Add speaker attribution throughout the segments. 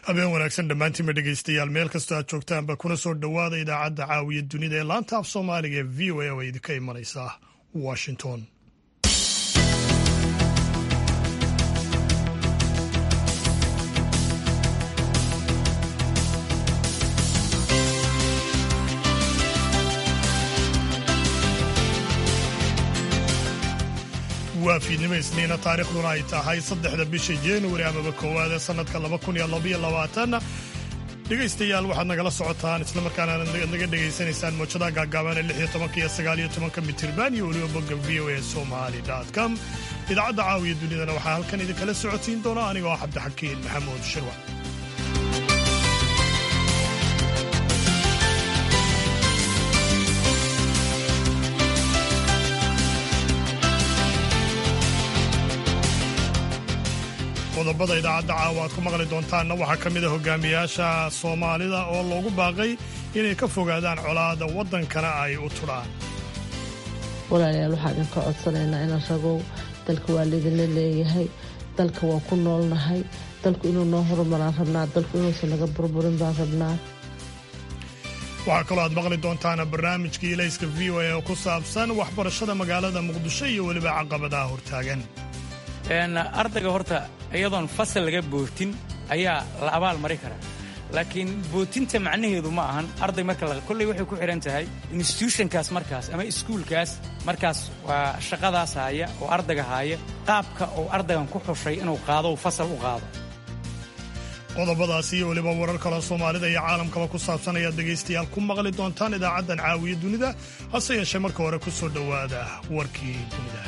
Speaker 1: habeen wanaagsan dhammaantiinba dhegaystayaal meel kastoo aad joogtaanba kuna soo dhowaada idaacadda caawiya dunida ee laanta af soomaaliga ee v o a oo idinka imanaysa washington waa fiidnimo isniina taariikhduna ay tahay saddexda bisha januari amaba koowaad ee sannadka laba kun iyo labaiyo labaatan dhegaystayaal waxaad nagala socotaan islamarkaana naga dhegaysanaysaan moojadaha gaagaaban ee lix iyo tobanka iyo sagaal iyo tobanka mitirban iyo weliba bogga v o a somali com idaacadda caawiya dunidana waxaa halkan idinkala socotiin doona anigoo ah cabdixakiin maxamuud shirwa qodobada idaacadda caawa aad ku maqli doontaanna waxaa ka mid a hogaamiyaasha soomaalida oo loogu baaqay inay ka fogaadaan colaada waddankana ay u tudhaan
Speaker 2: walaalayaal waxaan idinka codsanaynaa inaan ragow dalka waa laydinla leeyahay dalka waa ku noolnahay dalku inuu noo horumaraan rabnaa dalku inuusan naga burburin baan rabnaa
Speaker 1: waxaa kaloo aad maqli doontaan barnaamijkii ilayska v o a oo ku saabsan waxbarashada magaalada muqdisho iyo weliba caqabadaha hortaagan
Speaker 3: ardayga horta iyadoon fasal laga bootin ayaa la abaal mari karaa laakiin bootinta macnaheedu ma ahan arday marka kolley waxay ku xidhan tahay instituushonkaas markaas ama iskuulkaas markaas waa shaqadaas haaya oo ardayga haaya qaabka uu ardaygan ku xushay inuu qaado fasal u qaado
Speaker 1: qodobadaas iyo weliba warar kaloo soomaalida iyo caalamkaba ku saabsan ayaad dhegaystayaal ku maqli doontaan idaacaddan caawiya dunida hase yeeshee marka hore ku soo dhowaada warkii dunida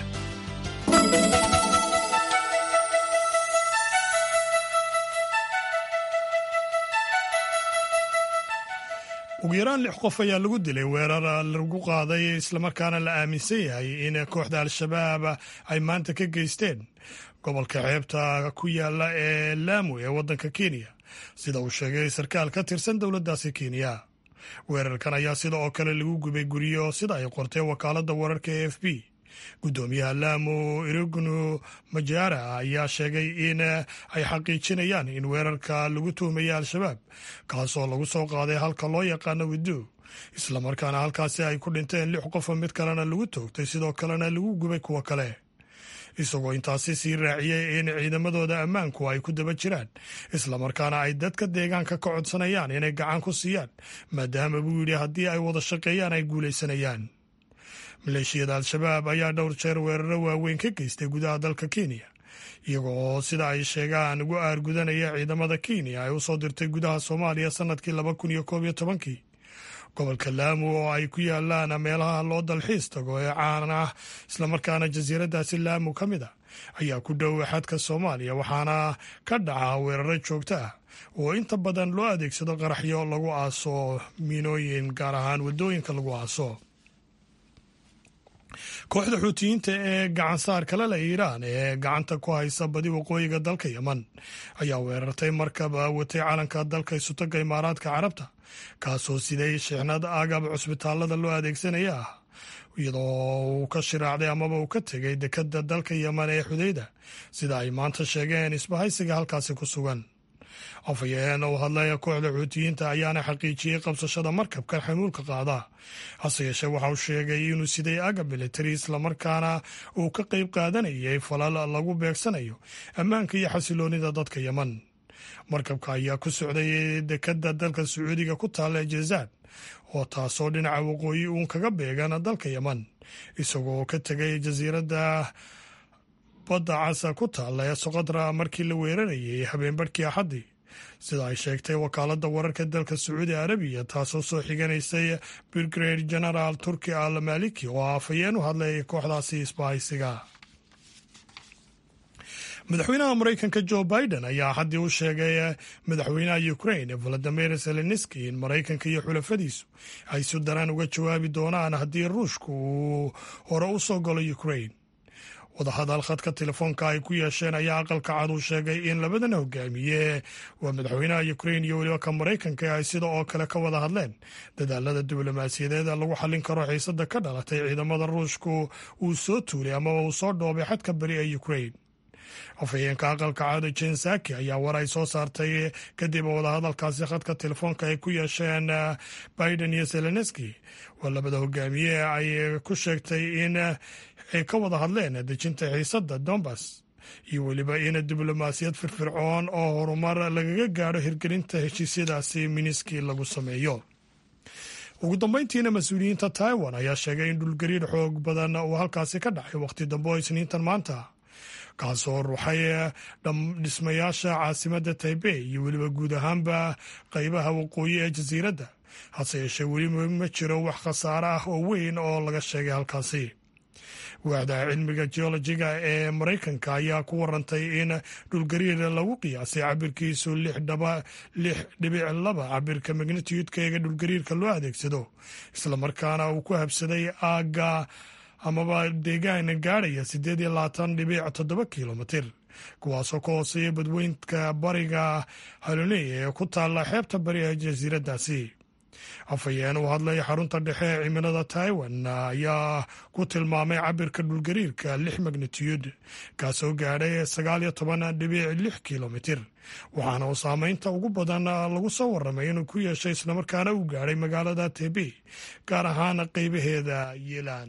Speaker 1: ugu yaraan lix qof ayaa lagu dilay weerar lagu qaaday islamarkaana la aaminsan yahay in kooxda al-shabaab ay maanta ka geysteen gobolka xeebta ku yaala ee laamu ee waddanka kenya sida uu sheegay sarkaal ka tirsan dowladdaasi kenya weerarkan ayaa sida oo kale lagu gubay guryo sida ay qortay wakaaladda wararka e f b guddoomiyaha laamu irignu majara ayaa sheegay in ay xaqiijinayaan in weerarka lagu tuhmaya al-shabaab kaasoo lagu soo qaaday halka loo yaqaano widu islamarkaana halkaasi ay ku dhinteen lix qofa mid kalena lagu toogtay sidoo kalena lagu gubay kuwo kale isagoo intaasi sii raaciyey in ciidamadooda ammaanku ay ku daba jiraan islamarkaana ay dadka deegaanka ka codsanayaan inay gacan ku siiyaan maadaama buu yidhi haddii ay wada shaqeeyaan ay guulaysanayaan maleeshiyada al-shabaab ayaa dhowr jeer weeraro waaweyn ka geystay gudaha dalka kenya iyagoo sida ay sheegaan ugu aargudanaya ciidamada kenya ay usoo dirtay gudaha soomaaliya sannadkii laba kun iyo koob iyo tobankii gobolka laamu oo ay ku yaalaan meelaha loo dalxiis tago ee caan ah islamarkaana jasiiradaasi laamu ka mid a ayaa ku dhow xadka soomaaliya waxaana ka dhaca weeraro joogto ah oo inta badan loo adeegsado qaraxyo lagu aaso miinooyin gaar ahaan waddooyinka lagu aaso kooxda xuutiyiinta ee gacansaar kale leh iiraan ee gacanta ku haysa badi waqooyiga dalka yeman ayaa weerartay markab watay calanka dalka isutaga imaaraadka carabta kaasoo siday sheexnad agab cusbitaalada loo adeegsanaya ah iyadoo uu ka shiraacday amaba uu ka tegay dekada dalka yeman ee xudeyda sida ay maanta sheegeen isbahaysiga halkaasi ku sugan afhayeen uu hadlaya kooxda xuutiyiinta ayaana xaqiijiyey qabsashada markabkan xamuulka qaada hase yeeshee waxa uu sheegay inuu siday agab militari islamarkaana uu ka qayb qaadanayay falal lagu beegsanayo ammaanka iyo xasiloonida dadka yeman markabka ayaa ku socday dekada dalka sacuudiga ku taalla ee jazaan oo taasoo dhinaca waqooyi uun kaga beegan dalka yeman isagoo ka tegay jasiiradda badda casa ku taalla ee soqodra markii la weerarayay habeenbarhkii axaddii sida ay sheegtay wakaaladda wararka dalka sacuudi arabiya taasoo soo xiganaysay brigade genaraal turki al maliki oo afhayeen u hadlay kooxdaasi isbahaysiga madaxweynaha maraykanka jo biden ayaa haddii u sheegay madaxweynaha ukrain valadimir zelenski in maraykanka iyo xulafadiisu ay si daraan uga jawaabi doonaan haddii ruushku uu hore u soo galo ukrain wadahadal khadka telefoonka ay ku yeesheen ayaa aqalka cad uu sheegay in labadan hogaamiye waa madaxweynaha ukrain iyo weliba ka maraykanka ay sida oo kale ka wada hadleen dadaalada diblomaasiyadeed lagu xallin karo xiisada ka dhalatay ciidamada ruushku uu soo tuulay amaba uu soo dhoobay xadka beri ee ukrain afhayeenka aqalka caado jensaki ayaa war ay soo saartay kadib wadahadalkaasi khadka telefoonka ay ku yeesheen biden iyo zelenski oo labada hogaamiye ay ku sheegtay in ay ka wada hadleen dejinta xiisadda dombas iyo weliba in diblomaasiyad firfircoon oo horumar lagaga gaadho hirgelinta heshiisyadaasi miniski lagu sameeyo ugu dambeyntiina mas-uuliyiinta taiwan ayaa sheegay in dhulgariir xoog badan uu halkaasi ka dhacay wakhti dambe oo isniintan maanta kaasoo ruxay dhismayaasha caasimadda taibey iyo weliba guud ahaanba qeybaha waqooyi ee jasiiradda hase yeeshee weliba ma jiro wax khasaare ah oo weyn oo laga sheegay halkaasi waaxda cilmiga geolojiga ee maraykanka ayaa ku warantay in dhulgariir lagu qiyaasay cabirkiisu lix dhibic laba cabirka magnitiyudka eega dhulgariirka loo adeegsado islamarkaana uu ku habsaday aagga amaba deegaan gaadhaya siddeed iyo labaatan dhibic toddoba kilomitir kuwaasoo ka hooseeya badweynka bariga haloney ee ku taalla xeebta bari ee jasiiraddaasi afhayeen u hadlay xarunta dhexe ee cimilada taiwan ayaa ku tilmaamay cabirka dhulgariirka lix magnitiyud kaasoo gaadhay sagaal iyo toban dhibic lix kilomitir waxaana uu saameynta ugu badan lagu soo waramay inuu ku yeeshay islamarkaana uu gaadhay magaalada tebe gaar ahaan qeybaheeda yeelaan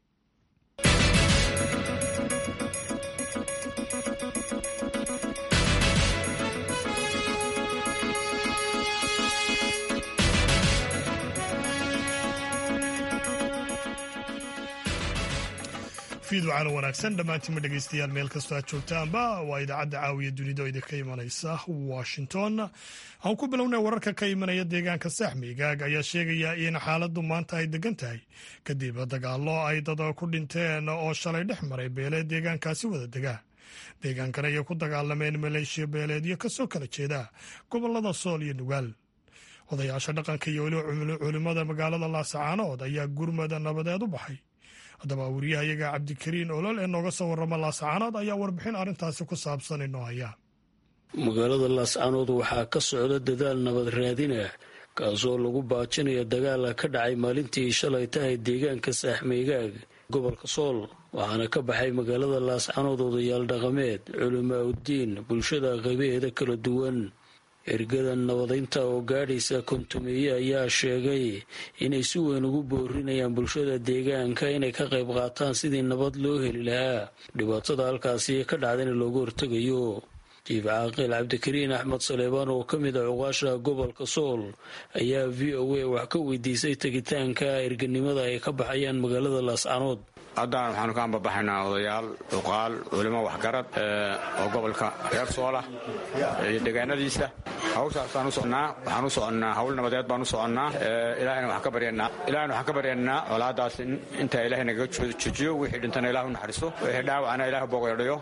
Speaker 1: fiidwacana wanaagsan dhammaantiinma dhegeystayaal meel kastoo aad joogtaanba waa idaacadda caawiya dunida oo idinka imanaysa washington aan ku bilownay wararka ka imanaya deegaanka saaxmigaag ayaa sheegaya in xaaladdu maanta ay degan tahay kadib dagaallo ay dad ku dhinteen oo shalay dhex maray beeleed deegaankaasi wada dega deegaankan ayay ku dagaalameen maleeshiya beeleedyo kasoo kala jeeda gobolada sool iyo nugaal odayaasha dhaqanka iyo weliba culimmada magaalada laasacaanood ayaa gurmada nabadeed u baxay haddaba wariyahayaga cabdikariin olol ee nooga soo warrama laascaanood ayaa warbixin arrintaasi ku saabsan inoo haya
Speaker 4: magaalada laascaanood waxaa ka socda dadaal nabad raadinah kaasoo lagu baajinaya dagaala ka dhacay maalintii shalay tahay deegaanka saaxmeygaag gobolka sool waxaana ka baxay magaalada laascaanood odayaal dhaqameed culimaa uddiin bulshada qaybaheeda kala duwan ergada nabadaynta oo gaadhaysa kontumeeye ayaa sheegay inay si weyn ugu boorinayaan bulshada deegaanka inay ka qayb qaataan sidii nabad loo heli lahaa dhibaatada halkaasi ka dhacdana looga hortegayo jiif caaqil cabdikariin axmed saleebaan oo ka mid a cuqaasha gobolka sool ayaa v o a wax ka weydiisay tegitaanka erganimada ay ka baxayaan magaalada laascanood
Speaker 5: haddaan waxaanu ka ambabaxaynaa odayaal cuqaal culimo waxgarad oo gobolka reer soolah iyo deegaanadiisa hawshaasaan u soconnaa waxaan u soconnaa hawl nabadeed baan u soconnaa ilaahayna waxaan ka baryanaa ilaahayna waxaan ka baryanaa colaadaas intaa ilaahay nagaga jojiyo wixii dhintana ilah u naxariiso wixii dhaawacna ilah bogeedhayo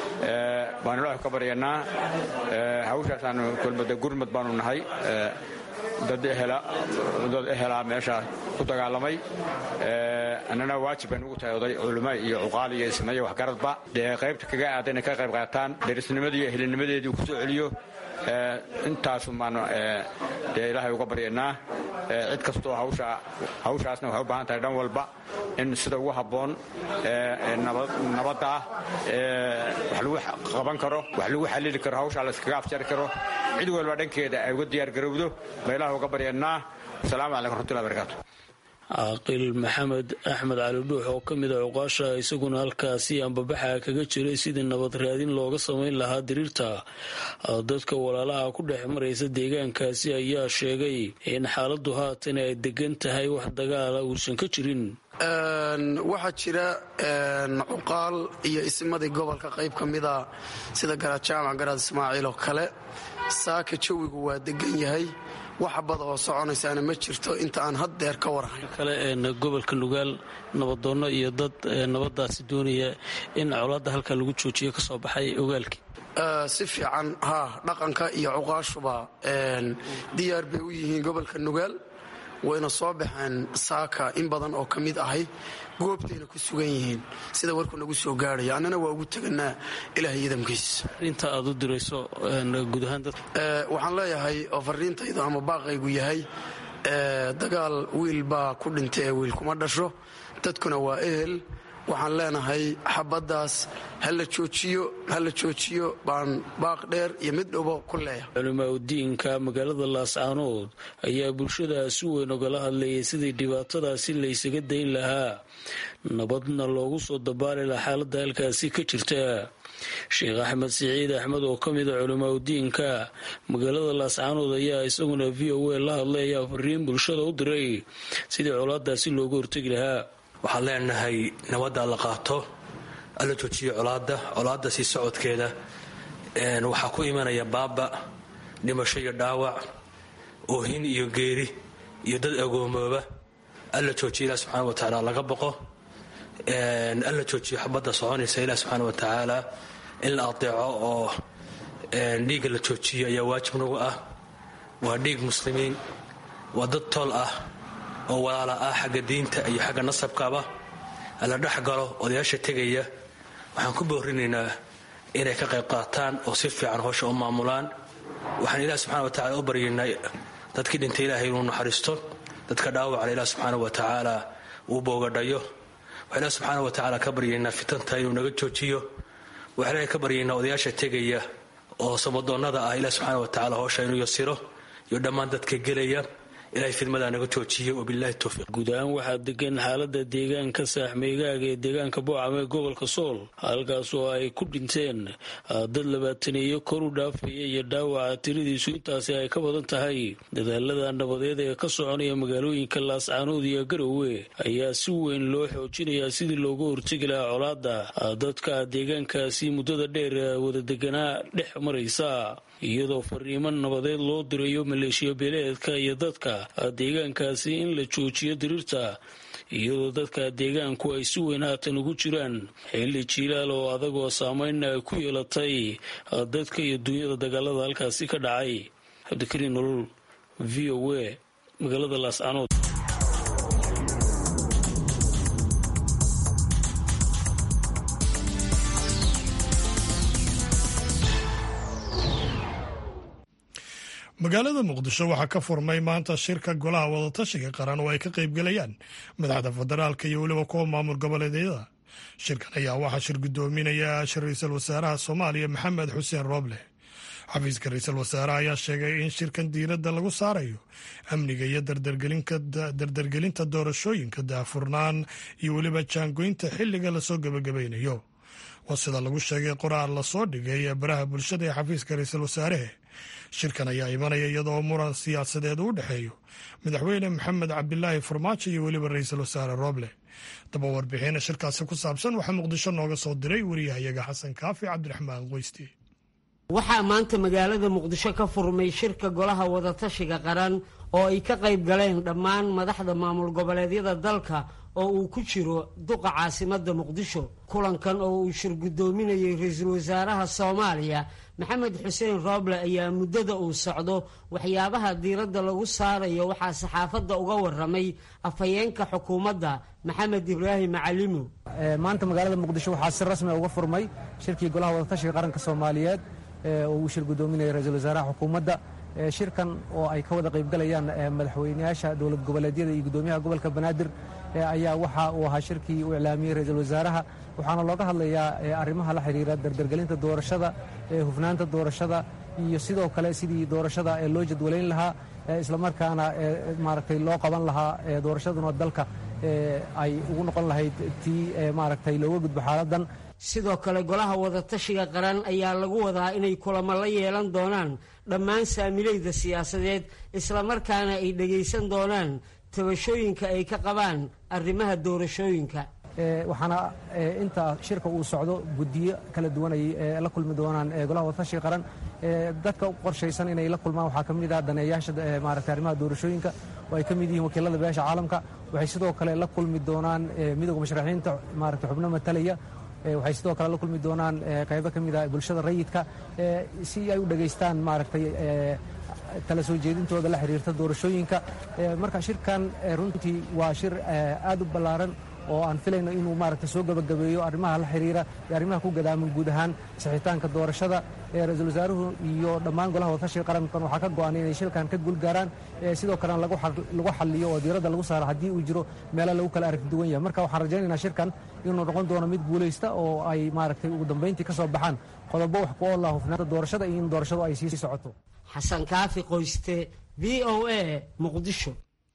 Speaker 5: baan ilaahay ka baryanaa hawshaasaan kulmada gurmad baanu nahay dad ehelaa meeshaa ku dagaalamay annana waajib bay nugu tahay oday culimo iyo cuqaal iyo ismayo waxgaradba dee qaybta kaga aada inay ka qayb qaataan derisnimadii iyo ehelinimadeedii ku soo celiyo intaasun baanu dee ilaahay uga baryanaa cid kastoo hawshaasna waxay u baahan tahay dhan walba in sida ugu habboon nabadda ah wax lagu qaban karo wax lagu xallili karo hawshaa layskaga afjari karo cid walba dhankeeda ay uga diyaargarowdo ba ilaah uga baryanaa asalaamu calaykum raxmatullahi barakaatu
Speaker 4: caaqil maxamed axmed cali dhuux oo ka mid a cuqaasha isaguna halkaasi ambabaxa kaga jiray sidii nabad raadin looga samayn lahaa diriirta dadka walaalaha ku dhex maraysa deegaankaasi ayaa sheegay in xaaladdu haatan ay degan tahay wax dagaala uusan ka jirin
Speaker 6: waxaa jira cuqaal iyo ismadii gobolka qayb ka mida sida garaad jaamac garaad ismaaciil oo kale saaka jawigu waa degan yahay wax bada oo soconaysaana ma jirto inta aan haddeer ka warhayn
Speaker 4: kale gobolka nugaal nabadoonno iyo dad nabadaasi doonaya in colaadda halkaa lagu joojiyo ka soo baxay ogaalkii
Speaker 6: si fiican haa dhaqanka iyo cuqaashuba diyaar bay u yihiin gobolka nugaal wayna soo baxeen saaka in badan oo ka mid ahay goobtayna ku sugan yihiin sida warku nagu soo gaarhaya annana waa ugu teganaa ilaah yadamkiis
Speaker 4: inta aad u dirayso guud ahaan dad
Speaker 6: waxaan leeyahay oo fariintaydu ama baaqaygu yahay dagaal wiil baa ku dhintay ee wiil kuma dhasho dadkuna waa ehel waxaan leenahay xabaddaas ha la joojiyo ha la joojiyo baan baaq dheer iyo mid dhobo ku leeyahay
Speaker 4: culimaa udiinka magaalada laascaanood ayaa bulshada si weyn ogala hadlayay sidii dhibaatadaasi laysaga dayn lahaa nabadna loogu soo dabaali laha xaaladda halkaasi ka jirta sheekh axmed siciid axmed oo ka mid a culimaa udiinka magaalada laascaanood ayaa isaguna v o a la hadlay ayaa fariin bulshada u diray sidii colaadaasi looga hortegi lahaa
Speaker 7: waxaan leenahay nabadda la qaato alla joojiyo colaadda colaadda sii socodkeeda waxaa ku imanaya baaba dhimasho iyo dhaawac oohin iyo geeri iyo dad agoomooba alla joojiyo ilah subxaana wa tacaala laga boqo alla joojiyo xabadda soconaysa ilah subxaana wa tacaala in la adeeco oo dhiigga la joojiyo ayaa waajib nagu ah waa dhiig muslimiin waa dad tool ah oo walaala ah xagga diinta iyo xagga nasabkaba la dhex galo odayaasha tegaya waxaan ku boorinaynaa inay ka qayb qaataan oo si fiican howsha u maamulaan waxaan ilaah subxana wa tacala u baryaynaa dadkii dhintay ilaahay inuu naxariisto dadka dhaawacana ilaah subxaana wa tacaala uu boogadhayo waxaan ilaah subxaana wa tacaala ka baryaynaa fitanta inuu naga joojiyo waxaan ilahay ka baryaynaa odayaasha tegaya oo samadoonnada ah ilaah subxaana wa tacala howsha inuu yasiro iyo dhammaan dadka gelaya
Speaker 4: guud ahaan waxaa degan xaalada deegaanka saaxmeygaaga ee deegaanka boocam ee gobolka sool halkaas oo ay ku dhinteen dad labaataneeyo kor u dhaafaya iyo dhaawaca tiradiisu intaasi ay ka badan tahay dadaalada nabadeed ee ka soconaya magaalooyinka laascaanood iyo garowe ayaa si weyn loo xoojinayaa sidii looga hortegi lahaa colaada dadka deegaankaasi muddada dheer wada deganaa dhex maraysa iyadoo fariimo nabadeed loo dirayo maleeshiya beeleedka iyo dadka deegaankaasi in la joojiyo diriirta iyadoo dadka deegaanku ay si weyn haatan ugu jiraan xilli jiilaal oo adagoo saameynna ay ku yeelatay dadka iyo dunyada dagaalada halkaasi ka dhacay cabdikariin nolol v o a magaalada laascaanood
Speaker 1: magaalada muqdisho waxaa ka furmay maanta shirka golaha wadatashiga qaran oo ay ka qaybgalayaan madaxda federaalka iyo weliba kuwa maamul goboleedyada shirkan ayaa waxaa shir guddoominaya ra-iisul wasaaraha soomaaliya maxamed xuseen rooble xafiiska ra-iisul wasaaraha ayaa sheegay in shirkan diiradda lagu saarayo amniga iyo dardargelinta doorashooyinka daahfurnaan iyo weliba jaangoynta xilliga lasoo gebagabaynayo waa sida lagu sheegay qoraal lasoo dhigay ee baraha bulshada ee xafiiska ra-iisul wasaarahe shirkan ayaa imanaya iyadoo muran siyaasadeed u dhexeeyo madaxweyne maxamed cabdilaahi farmaajo iyo weliba ra-iisul wasaare rooble daba warbixina shirkaasi ku saabsan waxaa muqdisho nooga soo diray wariyahayaga xasan kaafi cabdiraxmaan qoysti
Speaker 8: waxaa maanta magaalada muqdisho ka furmay shirka golaha wadatashiga qaran oo ay ka qayb galeen dhammaan madaxda maamul goboleedyada dalka oo uu ku jiro duqa caasimadda muqdisho kulankan oo uu shir guddoominayay ra-iisul wasaaraha soomaaliya maxamed xuseen rooble ayaa muddada uu socdo waxyaabaha diiradda lagu saarayo waxaa saxaafadda uga waramay afhayeenka xukuumadda maxamed ibraahim macalimo
Speaker 9: maanta magaalada muqdisho waxaa si rasmi uga furmay shirkii golaha wadatashiga qaranka soomaaliyeed oo uu shir guddoominaya ra-iisul wasaaraha xukuumadda shirkan oo ay ka wada qaybgalayaan madaxweyneyaasha dowlad goboleedyada iyo guddoomiyaha gobolka banaadir ayaa waxa uu ahaa shirkii uu iclaamiyey ra-iisul wasaaraha waxaana looga hadlayaa arrimaha la xidhiira dardargelinta doorashada hufnaanta doorashada iyo sidoo kale sidii doorashada loo jadwalayn lahaa islamarkaana maaragtay loo qaban lahaa doorashaduna dalka ay ugu noqon lahayd tii maaragtay looga gudbo xaaladan
Speaker 8: sidoo kale golaha wadatashiga qaran ayaa lagu wadaa inay kulamo la yeelan doonaan dhammaan saamilayda siyaasadeed islamarkaana ay dhegaysan doonaan tabashooyinka ay ka qabaan arrimaha doorashooyinka
Speaker 9: waxaana inta shirka uu socdo guddiyo kala duwan ay la kulmi doonaan golaha wadatashiga qaran dadka qorshaysan inay la kulmaan waxaa ka mid ah daneeyaasha maaragtay arrimaha doorashooyinka oo ay ka mid yihiin wakiilada beesha caalamka waxay sidoo kale la kulmi doonaan midowga musharaxiinta maaragtay xubno matalaya waxay sidoo kale la kulmi doonaan qaybo ka mid ah bulshada rayidka si ay u dhegaystaan maaragtay kala soo jeedintooda la xiriirta doorashooyinka marka shirkan runtii waa shir aad u ballaaran oo aan filayno inuu maaragtay soo gabagabeeyo arrimaha la xiriira iyo arrimaha ku gadaaman guud ahaan sixitaanka doorashada ra-iisul wasaaruhu iyo dhammaan golaha wadatashiga qarankan waxaa ka go-an inay shilkan ka guulgaaraan sidoo kalena lagu xaliyo oo diiradda lagu saaro haddii uu jiro meelo lagu kala aragti duwan yahay marka waxaan rajaynaynaa shirkan inuu noqon doono mid guulaysta oo ay maaragtay ugu dambayntii ka soo baxaan qodobo wax ku oolah hufnaanta doorashada iyo in doorashadu ay sii socoto
Speaker 8: xasan kaafi qoyste v o a muqdisho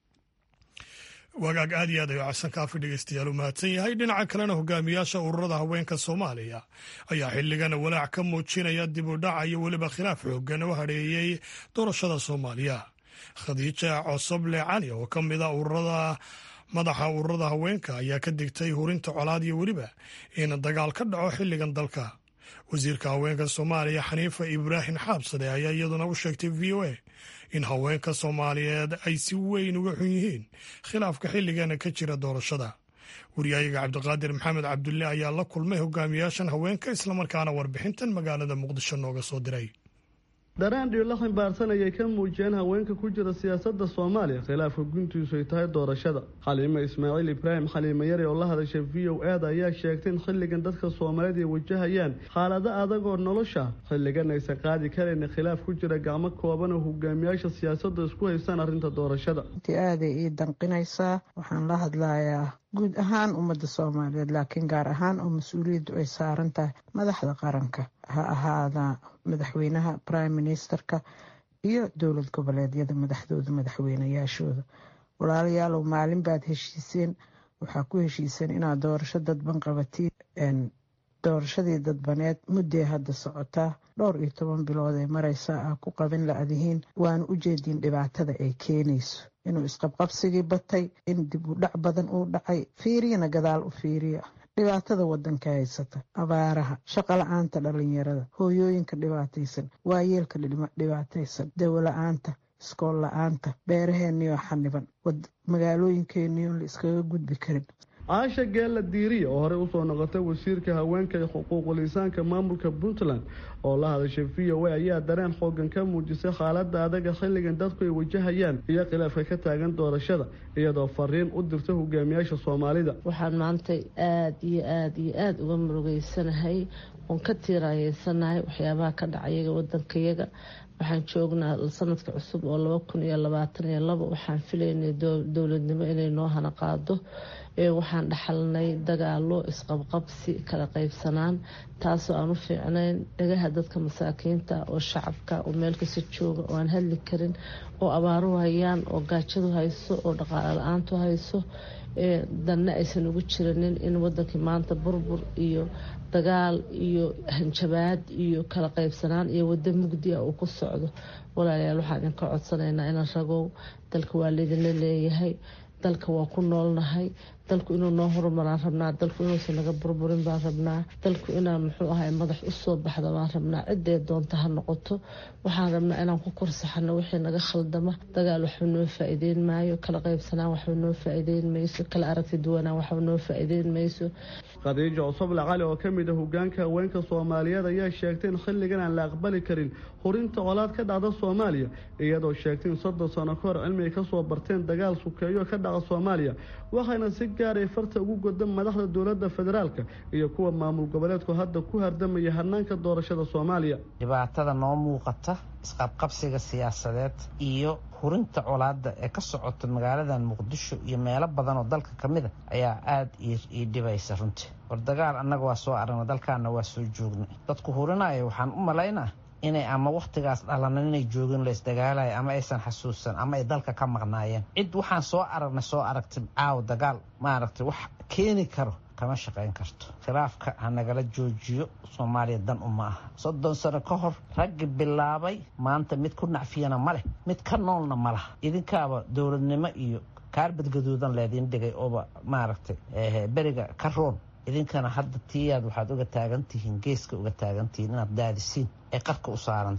Speaker 1: wagaag aad iyo aad ayuu xasan kaafi dhegeystayaal u mahadsan yahay dhinaca kalena hogaamiyaasha ururada haweenka soomaaliya ayaa xilligan walaac ka muujinaya dib u dhaca iyo weliba khilaaf xoogan u hadheeyey doorashada soomaaliya khadiija cosoble cali oo ka mid a ururada madaxa ururada haweenka ayaa ka digtay hurinta colaad iyo weliba in dagaal ka dhaco xilligan dalka wasiirka haweenka soomaaliya xaniifa ibraahim xaabsade ayaa iyaduna u sheegtay v o a in haweenka soomaaliyeed ay si weyn uga xun yihiin khilaafka xilligana ka jira doorashada wariyahayaga cabdiqaadir maxamed cabdulle ayaa la kulmay hogaamiyaashan haweenka islamarkaana warbixintan magaalada muqdisho nooga soo diray
Speaker 10: daraan dhiyo la ximbaarsan ayay ka muujiyeen haweenka ku jira siyaasadda soomaaliya khilaafka guntiisu ay tahay doorashada xaliime ismaaciil ibraahim xaliime yari oo la hadashay v o aada ayaa sheegtay in xilligan dadka soomaaliyeed ay wajahayaan xaalado adag oo nolosha xilligan aysan qaadi karayn khilaaf ku jira gacmo kooban oo hogaamiyaasha siyaasadda isku haystaan arrinta doorashada
Speaker 11: aaday ii danqinaysaa waxaan la hadlayaa guud ahaan ummadda soomaaliyeed laakiin gaar ahaan oo mas-uuliyaddu ay saaran tahay madaxda qaranka ha ahaada madaxweynaha prime ministerka iyo dowlad goboleedyada madaxdooda madaxweynayaashooda walaalayaalow maalin baad heshiiseen waxaa ku heshiiseen inaad doorasho dadban qabatiin doorashadii dadbaneed mudday hadda socotaa dhowr iyo toban bilood ee mareysaa ah ku qabin la-dihiin waana u jeediin dhibaatada ay keenayso inuu isqabqabsigii batay in dib u dhac badan uu dhacay fiiriyana gadaal u fiiriya dhibaatada wadanka haysata abaaraha shaqa la-aanta dhalinyarada hooyooyinka dhibaataysan waayeelka dhibaataysan dawo la-aanta iskool la-aanta beeraheenniyoo xaniban magaalooyinkeeniyoon la iskaga gudbi karin
Speaker 10: caasha geella diiriya oo horey usoo noqotay wasiirka haweenka iyo xuquuqul insaanka maamulka puntland oo la hadashay v o a ayaa dareen xoogan ka muujisay xaalada adaga xilligan dadku ay wajahayaan iyo khilaafka ka taagan doorashada iyadoo fariin u dirtay hogaamiyaasha soomaalida
Speaker 2: waxaan maanta aada iyo aada iyo aada uga murugeysanahay oon ka tiirayeysanahay waxyaabaha ka dhacayaga wadankayaga waxaan joognaa sanadka cusub oo laba kun iyo labaatan iyo labo waxaan filaynay dowladnimo inay noo hana qaado waxaan dhaxalnay dagaalo isqabqabsi kala qaybsanaan taasoo aan u fiicnayn dhagaha dadka masaakiinta oo shacabka oo meel kasta jooga oo aan hadli karin oo abaaru hayaan oo gaajadu hayso oo dhaqaalo la-aantu hayso danna aysan ugu jiranin in wadankii maanta burbur iyo dagaal iyo hanjabaad iyo kala qaybsanaan iyo wado mugdi ah uu ku socdo walaalayaal waxaan idinka codsanaynaa inaan ragow dalka waa laydinla leeyahay dalka waa ku noolnahay dalku inuu noo horumaraan rabnaa dalku inuusan naga burburin baan rabnaa dalku inaan muxuu ahay madax usoo baxda baan rabnaa ciddee doonta ha noqoto waxaan rabnaa inaan ku korsaxano wixii naga khaldama dagaal waxba noo faa-iideyn maayo kala qaybsanaan waxba noo faa-iideyn mayso kala aragti duwanaan waxba noo faa-iideyn mayso
Speaker 10: khadiijo cusuble cali oo ka mid a hogaanka haweenka soomaaliyeed ayaa sheegtay in xilligan aan la aqbali karin hurinta colaad ka dhacda soomaaliya iyadoo sheegtay in soddon sano ka hor cilmi ay kasoo barteen dagaal sukeeyo ka dhaca soomaaliya waxayna si gaaray farta ugu goda madaxda dowladda federaalka iyo kuwa maamul goboleedku hadda ku hardamaya hanaanka doorashada soomaaliya
Speaker 12: dhibaatada noo muuqata isqabqabsiga siyaasadeed iyo hurinta colaada ee ka socota magaaladan muqdisho iyo meelo badan oo dalka ka mid a ayaa aada ii dhibaysa runtii war dagaal annaga waa soo aragna dalkaana waa soo joognay dadku hurinaya waxaan u malaynaa inay ama wakhtigaas dhalanan inay joogin la isdagaalaya ama aysan xasuusan ama ay dalka ka maqnaayeen cid waxaan soo aragnay soo aragtay caaw dagaal maaragtay wax keeni karo kama shaqayn karto khilaafka ha nagala joojiyo soomaaliya dan uma aha soddon sano ka hor raggi bilaabay maanta mid ku nacfiyana ma leh mid ka noolna ma laha idinkaaba dowladnimo iyo kaarbad gaduudan leediin dhigay ooba maaragtay beriga ka roon idinkana hadda tiyaad waxaad uga taagan tihiin geeska uga taagan tihiin inaad daadisiin ee qarka u saaranta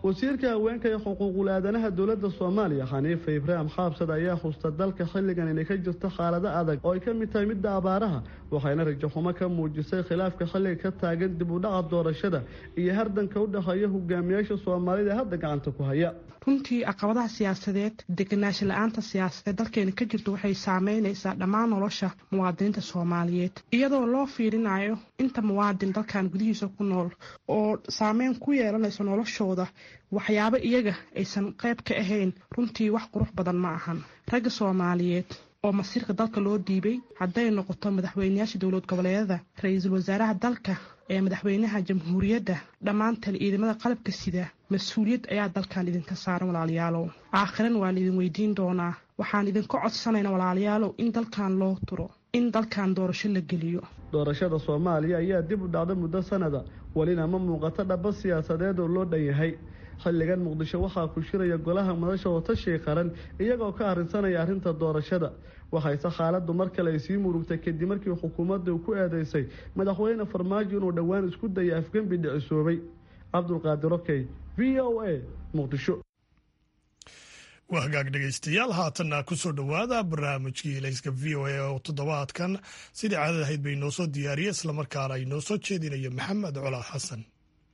Speaker 10: wasiirka haweenka ee xuquuqul aadanaha dowladda soomaaliya xaniifa ibraahim xaabsad ayaa xusta dalka xilligan inay ka jirto xaalado adag oo ay ka mid tahay midda abaaraha waxayna rajaxumo ka muujisay khilaafka xilliga ka taagan dib u dhaca doorashada iyo hardanka u dhexeeya hogaamiyaasha soomaalida ee hadda gacanta ku haya
Speaker 13: runtii caqabadaha siyaasadeed deganaansho la-aanta siyaasadeed dalkeena ka jirto waxay saameynaysaa dhammaan nolosha muwaadiniinta soomaaliyeed iyadoo loo fiirinayo inta muwaadin dalkan gudihiisa ku nool oo saameyn ku yeelanayso noloshooda waxyaabo iyaga aysan qayb ka ahayn runtii wax qurux badan ma ahan ragga soomaaliyeed oo masiirka dalka loo dhiibay hadday noqoto madaxweyneyaasha dowlad goboleedyada ra-iisul wasaaraha dalka ee madaxweynaha jamhuuriyadda dhammaantan ciidamada qalabka sida mas-uuliyad ayaa dalkan idinka saaran walaalayaalow aakhiran waan idin weydiin doonaa waxaan idinka codsanayna walaalayaalow in dalkan loo turo in dalkan doorasho la geliyo
Speaker 10: doorashada soomaaliya ayaa dib u dhacda muddo sanada welina ma muuqato dhaba siyaasadeed oo loo dhan yahay xilligan muqdisho waxaa ku shiraya golaha madasha watashiga qaran iyagoo ka arrinsanaya arrinta doorashada waxayse xaaladdu mar kale ay sii murugtay kadib markii xukuumadda ku eedeysay madaxweyne farmaajo inuu dhowaan isku dayay afgembi dhicisoobay cabdulqaadir okey v o a muqdisho
Speaker 1: waa hagaag dhegaystayaal haatanna kusoo dhowaada barnaamijkii helayska v o a oo toddobaadkan sidii caadad ahayd bay noo soo diyaariyey islamarkaana ay noo soo jeedinayo maxamed colaa xasan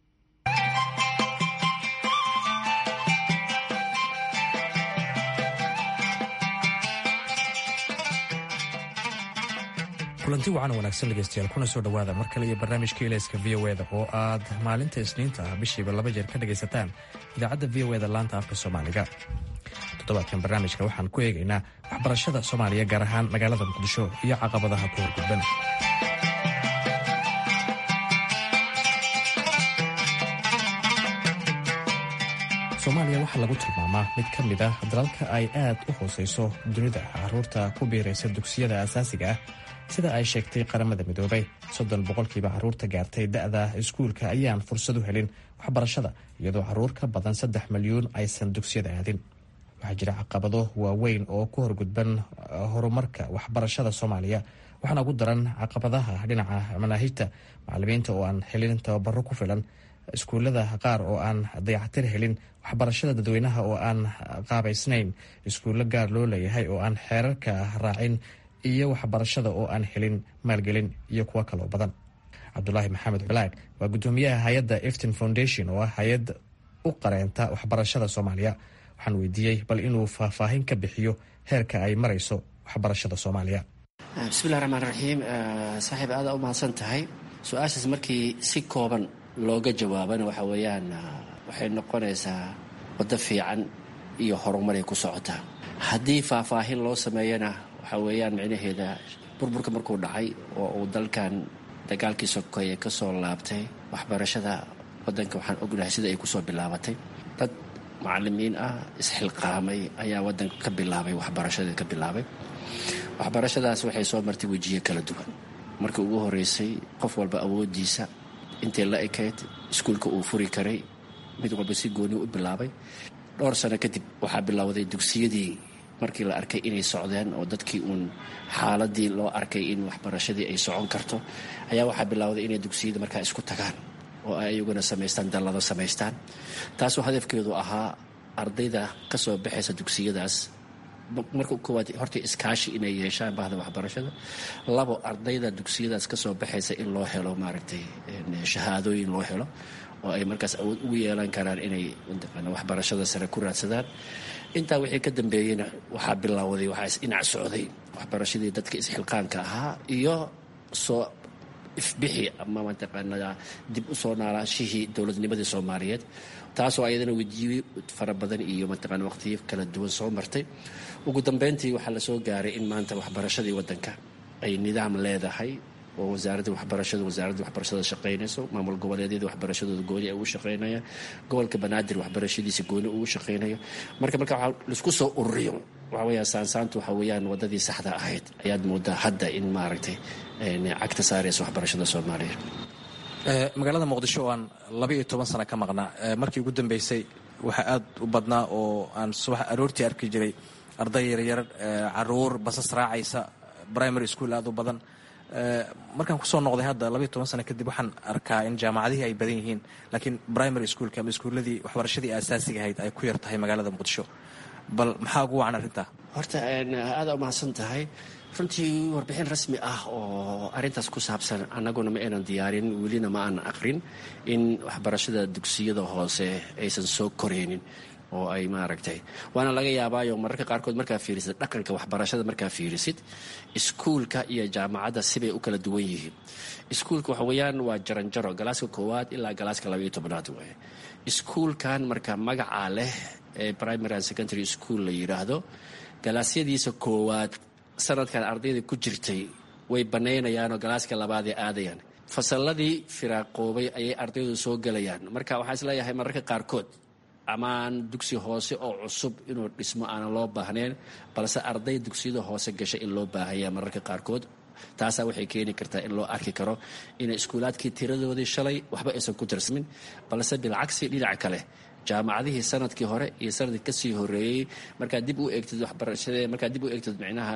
Speaker 14: kulanti wacan wanaagsan dhegeystayaal kuna soo dhowaada mar kale iyo barnaamijka ilayska v o eda oo aad maalinta isniinta ah bishiiba laba jeer ka dhegaysataan idaacadda v o eda laanta afka soomaaliga toddobaadkan barnaamijka waxaan ku eegaynaa waxbarashada soomaaliya gaar ahaan magaalada muqdisho iyo caqabadaha ku horgudban soomaaliya waxaa lagu tilmaamaa mid ka mid ah dalalka ay aad u hooseyso dunida caruurta ku biiraysa dugsiyada asaasiga ah sida ay sheegtay qaramada midoobay soddon boqolkiiba caruurta gaartay da'da iskuulka ayaan fursad u helin waxbarashada iyadoo caruur ka badan saddex milyuun aysan dugsiyada aadin waxaa jira caqabado waaweyn oo ku horgudban horumarka waxbarashada soomaaliya waxaana ugu daran caqabadaha dhinaca manaahijta macalimiinta oo aan helin tababaro ku filan iskuullada qaar oo aan dayactir helin waxbarashada dadweynaha oo aan qaabaysnayn iskuullo gaar loo leeyahay oo aan xeerarka raacin iyo waxbarashada oo aan helin maalgelin iyo kuwo kaloo badan cabdulaahi maxamed culaag waa guddoomiyaha hay-adda efton foundation oo ah hay-ad u qareenta waxbarashada soomaaliya waxaan weydiiyey bal inuu faahfaahin ka bixiyo heerka ay marayso waxbarashada soomaaliya
Speaker 15: bismillahi raxmaan raxiim saaxiib aada u mahadsan tahay su-aashaas markii si kooban looga jawaabana waxa weeyaan waxay noqonaysaa waddo fiican iyo horumaray ku socotaa haddii faahfaahin loo sameeyana waxaa weeyaan micnaheeda burburka markuu dhacay oo uu dalkan dagaalkii sokeeye ka soo laabtay waxbarashada waddanka waxaan ognahay sida ay kusoo bilaabatay dad macalimiin ah isxilqaamay ayaa waddanka ka bilaabay waxbarashadii ka bilaabay waxbarashadaas waxay soo martay wejiye kala duwan markii ugu horeysay qof walba awoodiisa intay la ekayd iskuulka uu furi karay mid walba si gooni u bilaabay dhowr sano kadib waxaa bilowday dugsiyadii markii la arkay inay socdeen oo dadkii uun xaaladii loo arkay in waxbarashadii ay socon karto ayaa waxaa bilowday inay dugsiyada markaa isku tagaan oo ay iyaguna samaystaan dallado samaystaan taasoo hadafkeedu ahaa ardayda ka soo baxaysa dugsiyadaas marka koowaad horta iskaashi inay yeeshaan bahda waxbarashada labo ardayda dugsiyadaas kasoo baxaysa in loo helo maaragtay shahaadooyin loo helo oo ay markaas awood ugu yeelan karaan inay waxbarashada sare ku raadsadaan intaa wixii ka dambeeyeyna waxaa bilowday waxaa isdhinac socday waxbarashadii dadka isxilqaanka ahaa iyo soo ifbixi ama mataqaanaa dib u soo naalaashihii dowladnimadii soomaaliyeed taasoo ayadana wejiye fara badan iyo mataqaana waqtiyo kala duwan soo martay ugu dambeyntii waxaa lasoo gaaray in maanta waxbarashadii waddanka ay nidaam leedahay oo wasaaradda waxbarashada wasaaradda waxbarashada shaqaynayso maamul goboleedyada waxbarashadooda gooni ay ugu shaqaynayaan gobolka banaadir waxbarashadiisa gooni ugu shaqaynayo marka marka waxaa laisku soo ururiyo waxa weeyaan saansaantu waxa weeyaan waddadii saxda ahayd ayaad moodaa hadda in maaragtay cagta saaraysa waxbarashada soomaaliya
Speaker 14: magaalada muqdisho oo aan laba iyo toban sano ka maqnaa markii ugu dambeysay waxaa aad u badnaa oo aan subax aroortii arki jiray arday yaryar caruur basas raacaysa primary school aad u badan markaan kusoo noqday hadda labayo toban sano kadib waxaan arkaa in jaamacadihii ay badan yihiin laakiin primary schoolka ama iskuuladii waxbarashadii aasaasiga ahayd ay ku yar tahay magaalada muqdisho bal maxaa ugu wacan arrintaa
Speaker 15: horta aada u mahadsan tahay runtii warbixin rasmi ah oo arintaas ku saabsan annaguna ma aynan diyaarin welina ma aanan aqrin in waxbarashada dugsiyada hoose aysan soo koreynin oo ay maaragtay waana laga yaabaayo mararka qaarkood markaa fiirisid dhaqanka waxbarashada markaa fiirisid iskuulka iyo jaamacadda sibay u kala duwan yihiin iskuulka waxa weeyaan waa jaranjaro galaaska koowaad ilaa galaaska labaiyo tobnaad waaye iskuulkan marka magacaa leh ee primary and secondary school la yidhaahdo galaasyadiisa koowaad sanadkan ardayda ku jirtay way banaynayaanoo galaaska labaadee aadayaan fasalladii firaaqoobay ayay ardaydu soo gelayaan marka waxaa isleeyahay mararka qaarkood amaan dugsi hoose oo cusub inuu dhismo aanan loo baahnayn balse arday dugsiyada hoose gasha in loo baahaya mararka qaarkood taasaa waxay keeni kartaa in loo arki karo inay iskuulaadkii tiradoodii shalay waxba aysan ku tirsamin balse bilcagsi dhinaca kale jaamacadihii sanadkii hore iyo sanadkii kasii horeeyey markaad dib u eegtid waxbarashade markaad dib u eegtid micnaha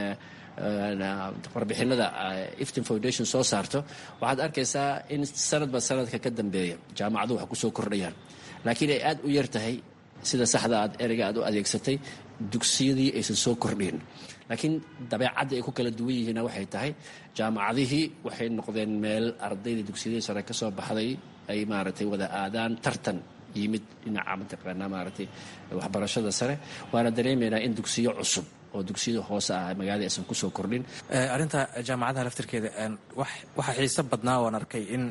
Speaker 15: warbixinada iftin foundation soo saarto waxaad arkaysaa in sanadba sanadka ka dambeeya jaamacadu wax kusoo kordhayaan laakiin ay aada u yar tahay sida saxda aad ereyga aad u adeegsatay dugsiyadii aysan soo kordhin laakiin dabeecadda ay ku kala duwan yihiinna waxay tahay jaamacadihii waxay noqdeen meel ardaydii dugsiyadii sare ka soo baxday ay maaragtay wada aadaan tartan yimid dhinaca mataqaanaa maaragtay waxbarashada sare waana dareemaynaa in dugsiyo cusub oo dugsiyada hoose ah magaalada aysan kusoo kordhin
Speaker 14: arrinta jaamacadaha laftirkeeda waxaa xiiso badnaa waan arkay in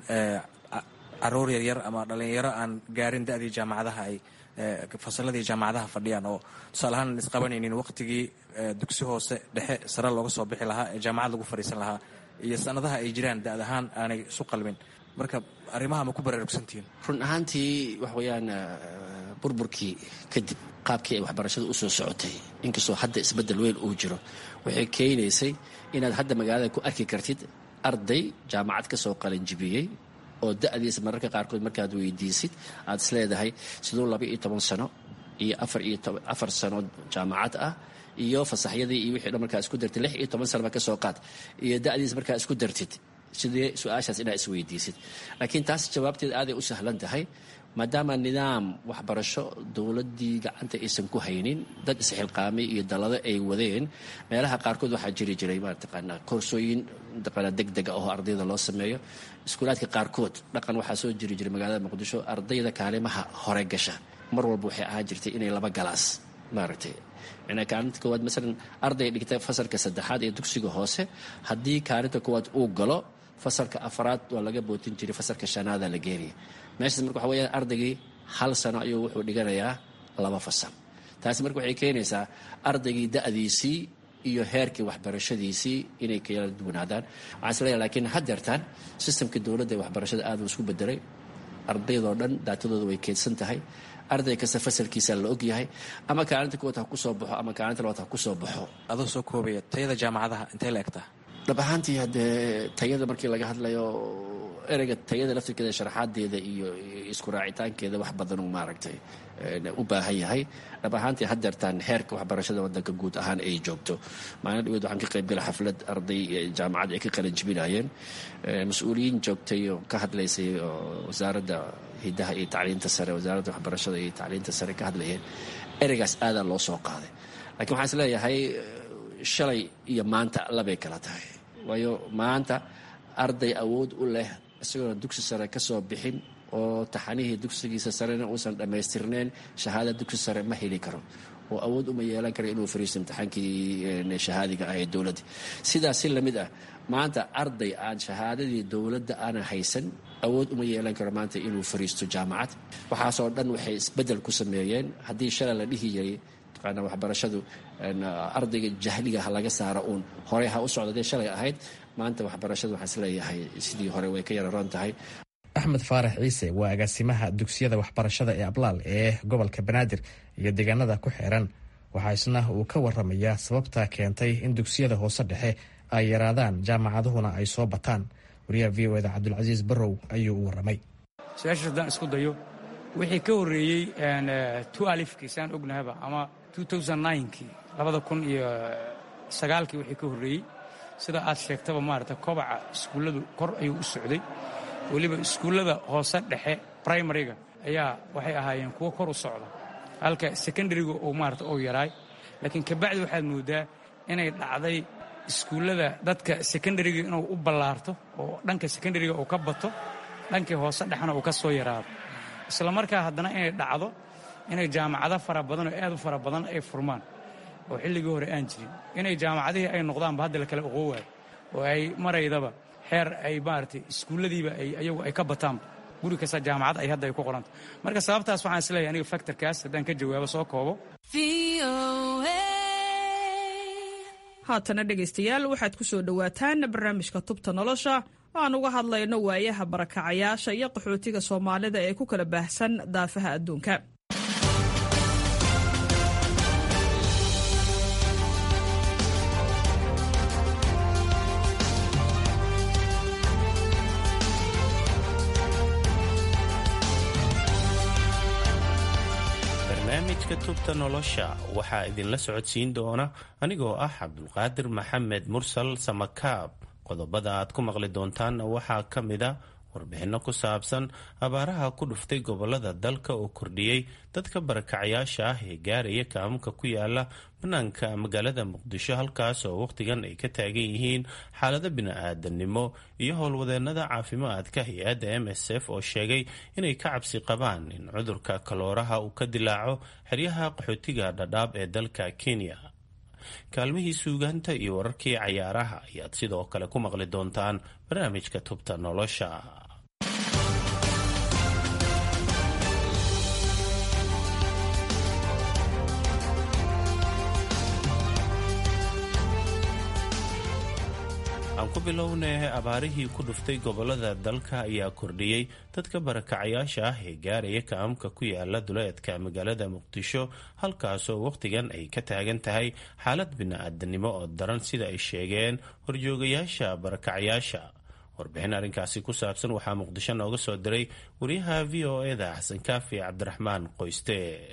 Speaker 14: caruur yaryar ama dhalinyaro aan gaarin da-dii jaamacadaha ay fasaladii jaamacadaha fadhiyaan oo tusaale ahaan aan isqabanaynin waqtigii dugsi hoose dhexe sare looga soo bixi lahaa ee jaamacad lagu fadhiisan lahaa iyo sanadaha ay jiraan da-ad ahaan aanay isu qalmin marka arrimaha ma ku baraarugsantihiin
Speaker 15: run ahaantii wax weeyaan burburkii kadib qaabkii ay waxbarashada u soo socotay inkastoo hadda isbeddel weyn uu jiro waxay keenaysay inaad hadda magaalada ku arki kartid arday jaamacad ka soo qalinjibiyey oo da-diisa mararka qaarkood markaad weydiisid aad is leedahay siduu laba iyo toban sano iyo afar iyo afar sano jaamacad ah iyo fasaxyadii iyo wixii dhan markaa isku dartid lix iyo toban sanoba ka soo qaad iyo da-diisa markaa isku dartid sidee su-aashaas inaad isweydiisid laakiin taas jawaabteed aaday u sahlan tahay maadaama nidaam waxbarasho dowladdii gacanta aysan ku haynin dad isxilqaamay iyo dalado ay wadeen meelaha qaarkood waxaa jiri jiray mataqaanaa koorsooyin mataqaanaa deg dega oo ardayda loo sameeyo iskuulaadka qaarkood dhaqan waxaa soo jiri jiray magaalada muqdisho ardayda kaalimaha hore gasha mar walba waxay ahaan jirtay inay laba galaas maaragtay micnaa kaalinta koowaad masalan arday dhigta fasalka saddexaad ee dugsiga hoose haddii kaalinta koowaad uu galo fasalka afraad waa laga bootin jiray fasalka shanaada la geenaya meeshaas marka waxa weyaan ardaygii hal sano ayuu wuxuu dhiganayaa laba fasal taasi marka waxay keenaysaa ardaygii da-diisii iyo heerkii waxbarashadiisii inay kala duwanaadaan waxaan is leeyahay laakiin haddeertaan sistamkii dowladda ee waxbarashada aad uu isku bedelay ardaydoo dhan daatadooda way keedsan tahay arday kasta fasalkiisa la og yahay ama kaalinta kuwaad ha ku soo baxo ama kaalinta labaad ha ku soo baxo
Speaker 14: adoo soo koobaya tayada jaamacadaha intay la egtaa
Speaker 15: dhab ahaantii haddee tayada markii laga hadlayo ereyga tayada laftirkeeda sharaxaadeeda iyo isku raacitaankeeda wax badan uu maaragtay u baahan yahay dhab ahaantii haddeertaan heerka waxbarashada wadanka guud ahaan ay joogto maalin dhaweed waxaan ka qaybgala xaflad arday jaamacad ay ka qalin jibinayeen mas-uuliyiin joogtay oo ka hadlaysay oo wasaaradda hidaha iyo tacliinta sare wasaaradda waxbarashada iyo tacliinta sare ka hadlayeen ereygaas aadaa loo soo qaaday lakiin waxaan is leeyahay shalay iyo maanta labay kala tahay waayo maanta arday awood u leh isagoona dugsi sare ka soo bixin oo taxanihii dugsigiisa sarena uusan dhammaystirneyn shahaada dugsi sare ma heli karo oo awood uma yeelan kara inuu fariisto imtixaankii shahaadiga ah ee dowladda sidaas si lamid ah maanta arday aan shahaadadii dowladda aanan haysan awood uma yeelan karo maanta inuu fariisto jaamacad waxaasoo dhan waxay isbeddel ku sameeyeen haddii shalay la dhihi jiray taqaana waxbarashadu ardayga jahliga ha laga saara uun horey ha u socda dee shalay ahayd maanta waxbarashadu waxaan isleeyahay sidii hore way ka yararoon tahay
Speaker 14: axmed faarax ciise waa agaasimaha dugsiyada waxbarashada ee ablaal ee gobolka banaadir iyo deegaanada ku xeeran waxaa isna uu ka waramayaa sababta keentay in dugsiyada hoose dhexe ay yaraadaan jaamacaduhuna ay soo bataan wariyaha v o eda cabdulcasiis barrow ayuu u waramay
Speaker 3: su-aashaas haddaan isku dayo wixii ka horreeyey tu alifkii saan ognahaba ama kii labada kun iyo sagaalkii wixii ka horreeyey sida aad sheegtaba maarata kobaca iskuulladu kor ayuu u socday weliba iskuullada hoose dhexe primariga ayaa waxay ahaayeen kuwo kor u socda halka secondariga uu maarata uu yaraay laakiin kabacdi waxaad moodaa inay dhacday iskuullada dadka secondariga inuu u ballaarto oo dhanka secondariga uu ka bato dhankii hoose dhexna uu ka soo yaraado isla markaa haddana inay dhacdo inay jaamacado fara badan oo aad u fara badan ay furmaan oo xilligii hore aan jirin inay jaamacadihii ay noqdaanba hadda la kala oqoowaay oo ay maraydaba xeer ay maaragtay iskuulladiiba ay ayagu ay ka bataanba guri kasta jaamacad ay hadda ay ku qoranta marka sababtaas waxaan isleeyahay aniga factorkaas haddaan ka jawaabo soo koobo
Speaker 16: haatana dhegaystayaal waxaad ku soo dhowaataan barnaamijka tubta nolosha oo aan uga hadlayno waayaha barakacayaasha iyo qaxootiga soomaalida ee ku kala baahsan daafaha adduunka
Speaker 17: barnaamijka tubta nolosha waxaa idinla socodsiin doona anigoo ah cabdulqaadir maxamed mursal samakaab qodobada aad ku maqli doontaanna waxaa ka mid a warbixinno ku saabsan abaaraha ku dhuftay gobolada dalka oo kordhiyey dadka barakacayaasha ah ee gaaraya kaamuka ku yaala bannaanka magaalada muqdisho halkaas oo wakhtigan ay ka taagan yihiin xaalado bini-aadanimo iyo howlwadeennada caafimaadka hay-adda m s f oo sheegay inay ka cabsi qabaan in cudurka kalooraha uu ka dilaaco xeryaha qaxootiga dhadhaab ee dalka kenya kaalmihii suugaanta iyo wararkii cayaaraha ayaad sidoo kale ku maqli doontaan barnaamijka tubta nolosha aan ku bilownay abaarihii ku dhuftay gobolada dalka ayaa kordhiyey dadka barakacayaasha ah ee gaaraya kaamka ku yaala duleedka magaalada muqdisho halkaasoo wakhtigan ay ka taagan tahay xaalad bini-aadanimo oo daran sida ay sheegeen horjoogayaasha barakacayaasha warbixin arrinkaasi ku saabsan waxaa muqdisho nooga soo diray wariyaha v o eda xasan kaafi cabdiraxmaan qoyste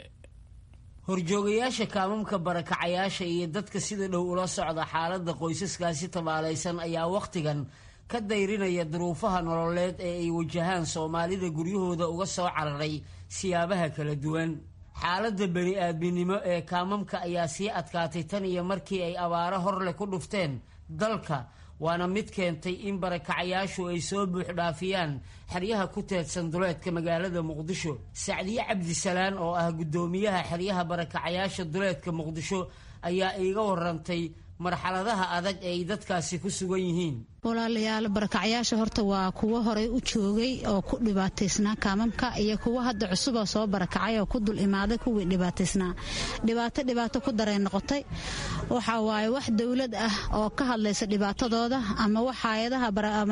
Speaker 8: horjoogayaasha kaamamka barakacayaasha iyo dadka sida dhow ula socda xaaladda qoysaskaasi tabaalaysan ayaa wakhtigan ka dayrinaya duruufaha nololeed ee ay wajahaan soomaalida guryahooda uga soo cararay siyaabaha kala duwan xaaladda bani-aadminimo ee kaamamka ayaa sii adkaatay tan iyo markii ay abaaro horleh ku dhufteen dalka waana mid keentay in barakacayaashu ay soo buuxdhaafiyaan xeryaha ku teedsan duleedka magaalada muqdisho sacdiye cabdisalaan oo ah guddoomiyaha xeryaha barakacayaasha duleedka muqdisho ayaa iiga warantay marxaladaha adag ee ay dadkaasi ku sugan yihiin
Speaker 18: walaalayaal barakacyaasha horta waa kuwo horey u joogay oo ku dhibaataysnaa kaamamka iyo kuwo hadda cusuboo soo barakacay oo ku dul imaaday kuwii dhibaataysnaa dhibaato dhibaato ku daray noqotay waxa waaye wax dowlad ah oo ka hadlaysa dhibaatadooda ama wax hay-adaha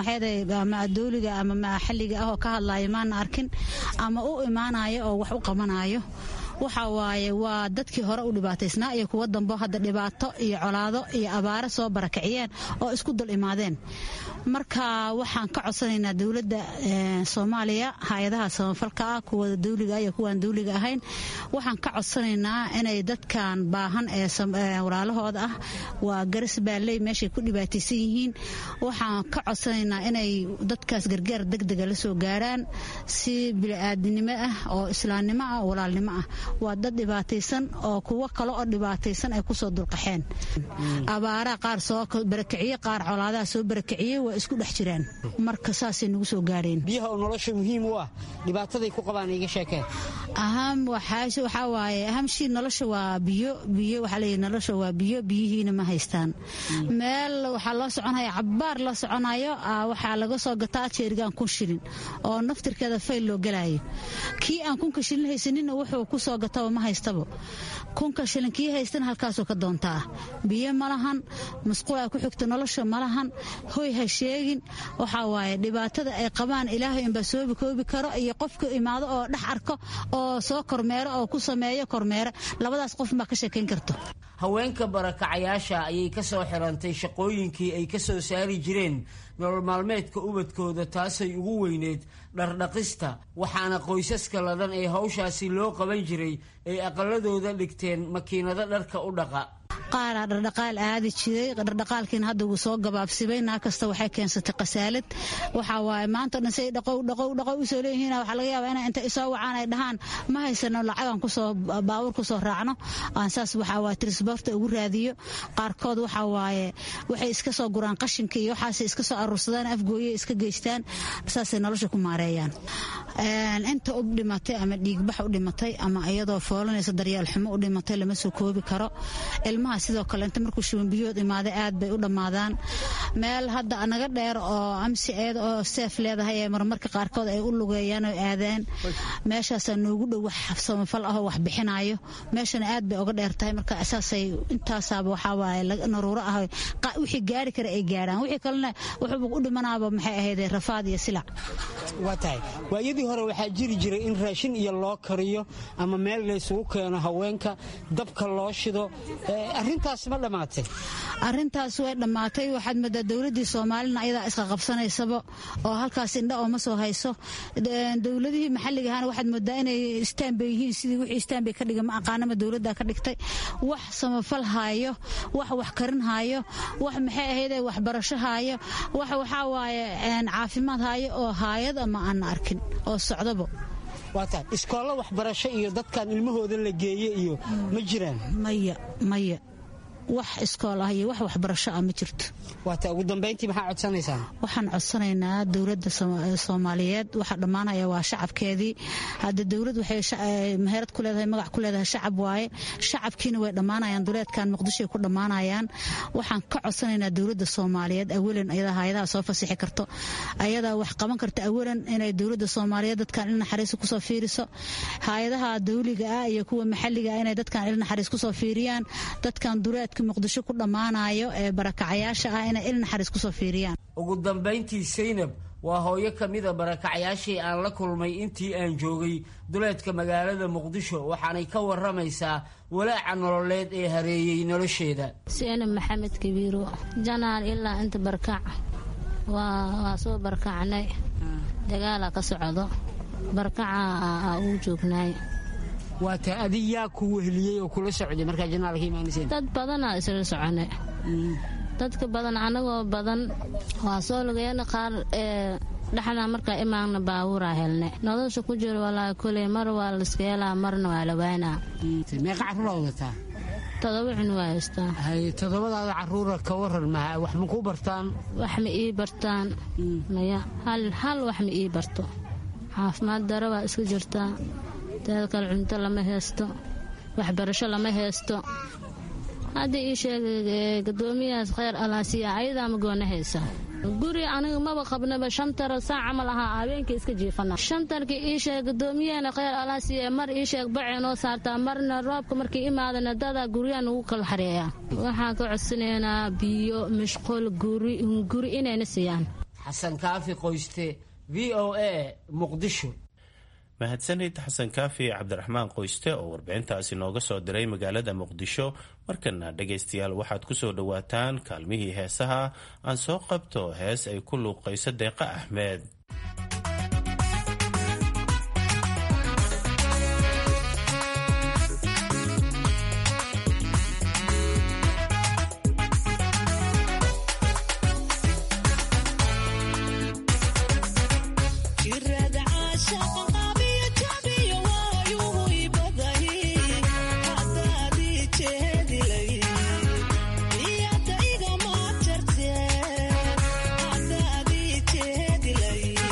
Speaker 18: ama dowliga ama maxalliga ah oo ka hadlaya maana arkin ama u imaanaya oo wax u qabanayo waxa waaye waa dadkii hore u dhibaataysnaa iyo kuwo dambo hadda dhibaato iyo colaado iyo abaaro soo barakiciyeen oo isku dul imaadeen marka waxaan ka codsanaynaa dowladda soomaaliya hay-adaha samafalka ah kuwa dawliga iyo kuwaan dawliga ahayn waxaan ka codsanaynaa inay dadkan baahan ee walaalahooda ah waa garas baalley meeshay ku dhibaataysan yihiin waxaan ka codsanaynaa inay dadkaas gargaar degdega la soo gaaraan si bili-aadinimo ah oo islaamnimo ah oo walaalnimo ah waa dad dhibaataysan oo kuwo kale oo dhibaataysan ay kusoo dulqaxeen abaaraha qaar soo barakiciye qaar colaadaha soo barakiciyey waa isku dhex jiraan marka saasay nagu soo gaareen
Speaker 8: biyaha oo nolosha muhiim u ah dhibaataday ku qabaan iga sheekee
Speaker 18: aham waxaa waaye ahamshii nolosha waa biyo biyo waxaa leeyahy nolosha waa biyo biyihiina ma haystaan meel waxaa loo soconaya cabbaar la soconayo waxaa laga soo gataa jeerigaan kun shilin oo naftirkeeda fayl loo galayo kii aan kunka shilin haysaninna wuxuu ku soo gataba ma haystaba kunka shilin kii haystana halkaasuu ka doontaa biyo ma lahan masquul ay ku xigto nolosha ma lahan hoy ha sheegin waxaa waaye dhibaatada ay qabaan ilaahay inbaa soobi koobi karo iyo qofka imaado oo dhex arko oo soo kormeero oo ku sameeyo kormeere labadaas qof baa ka sheekayn karto
Speaker 8: haweenka barakacayaasha ayay ka soo xirantay shaqooyinkii ay ka soo saari jireen nolol maalmeedka ubadkooda taasay ugu weyneyd dhardhaqista waxaana qoysaska ladan ee hawshaasi loo qaban jiray ay aqaladooda dhigteen makiinado dharka u dhaqa
Speaker 18: qaaraa dhardhaqaal aadi jiray dhardhaqaalkiina hadda wuu soo gabaabsibay naa kasta waxay keensatay khasaalad waxaa waaye maanta dhan say dhaqow dhaqow dhaqow usoo leeyihiin waxaa laga yaabaa inay inta isoo wacaan ay dhahaan ma haysano lacagaan kusoo baawur kusoo raacno aan saas waxaa waaye trisborta ugu raadiyo qaarkood waxaa waaye waxay iska soo guraan qashinka iyo waxaasay iska soo aruursadaan afgooye iska geystaan saasay nolosha ku maareeyaan inta u dhimatay ama dhiigbax u dhimatay ama iyadoo foolanaysa daryeel xumo u dhimatay lama soo koobi karo ilmaha sidoo kale inta markuu shubanbiyood imaaday aad bay u dhammaadaan meel hadda naga dheer oo amsi eed oo seef leedahay ee marmarka qaarkood ay u lugeeyaan oo aadaan meeshaasaa noogu dhow wax samafal ahoo wax bixinayo meeshana aad bay oga dheer tahay marka saasay intaasaaba waxaa waaye naruuro ah wixii gaari kara ay gaaraan wixii kalena wuxuuba u dhimanaaba maxay ahaydee rafaad iyo silac
Speaker 8: waa tahay waayadii hore waxaa jiri jiray in raashin iyo loo kariyo ama meel laysugu keeno haweenka dabka loo shido arintaas ma dhammaatay
Speaker 18: arintaas way dhammaatay waxaad moodaa dowladii soomaalina ayadaa isqa qabsanaysaba oo halkaas indha ooma soo hayso dowladihii maxalliga ahana waxaad moodaa inay istaanbay yihiin sidii wixii istaanbay ka dhiga ma aqaanama dowladda ka dhigtay wax samafal haayo wax wax karin haayo wax maxay ahaydee waxbarasho haayo wax waxaa waaye caafimaad haayo oo haayad ama aan arkin oo socdaba
Speaker 8: waata iskoollo waxbarasho iyo dadkan ilmahooda la geeye iyo ma jiraan
Speaker 18: maya maya wax iskool ah iyo wax waxbarasho ah ma jirto
Speaker 8: waata ugu dambayntii maxaa codsanaysaan
Speaker 18: waxaan codsanaynaa dowladda soomaaliyeed waxa dhammaanaya waa shacabkeedii hadda dowlad waxay meherad ku leedahay magac ku leedahay shacab waaye shacabkiina way dhammaanayaan duleedkan muqdishoay ku dhammaanayaan waxaan ka codsanaynaa dowladda soomaaliyeed awalan ayadaa hay-adaha soo fasixi karto ayadaa wax qaban karta awalan inay dowladda soomaaliyeed dadkan il naxariis kusoo fiiriso hay-adaha dawliga ah iyo kuwa maxalliga ah inay dadkan il naxariis kusoo fiiriyaan dadkan duleed muqdisho ku dhammaanayo ee barakacayaasha ah inay il naxariis kusoo fiiriyaan
Speaker 8: ugu dambayntii saynab waa hooyo ka mida barakacyaashii aan la kulmay intii aan joogay duleedka magaalada muqdisho waxaanay ka waramaysaa walaaca nololeed ee hareeyey nolosheeda
Speaker 19: saynab maxamed kabiiro janaan ilaa inta barkac waa soo barkacnay dagaala ka socdo barkaca uu joognaay
Speaker 8: waa ta adi yaa ku weheliyey oo kula socday markaa janaalka imaanayseen
Speaker 19: dad badanaa isla socone dadka badan anagoo badan waa soo lugeena qaar ee dhexda markaa imaanna baabuuraa helne nolosha ku jiro walaa koley mar waa laiska helaa marna waa la waanaa
Speaker 8: meeqa carruura wadataa
Speaker 19: todoba cun waa haystaa
Speaker 8: hay todobadaada carruura ka waran maha wax ma ku bartaan
Speaker 19: wax ma ii bartaan maya hal hal wax ma ii barto caafimaad daro waa iska jirtaa teeda kale cunto lama haysto waxbarasho lama haysto hadda ii sheegay gadoomiyahaas kheyr alaasiya ayadaa ma goona haysa guri aniga maba qabnaba shantar saac camal ahaa habeenkii iska jiifana shantarkii ii sheeg gadoomiyahana kheyr alaasiya mar ii sheeg bacee noo saartaa marna roobka markii imaadana dadaa guryahan ugu kala xareeyaa waxaan ka codsanaynaa biyo mashquul guri inayna siiyaan
Speaker 8: xasan kaafi qoyste v o a muqdisho
Speaker 17: mahadsanid xasan kaafi cabdiraxmaan qoyste oo warbixintaasi nooga soo diray magaalada muqdisho markana dhegaystayaal waxaad ku soo dhowaataan kaalmihii heesaha aan soo qabto hees ay ku luuqayso deeqa axmed
Speaker 20: Yeah.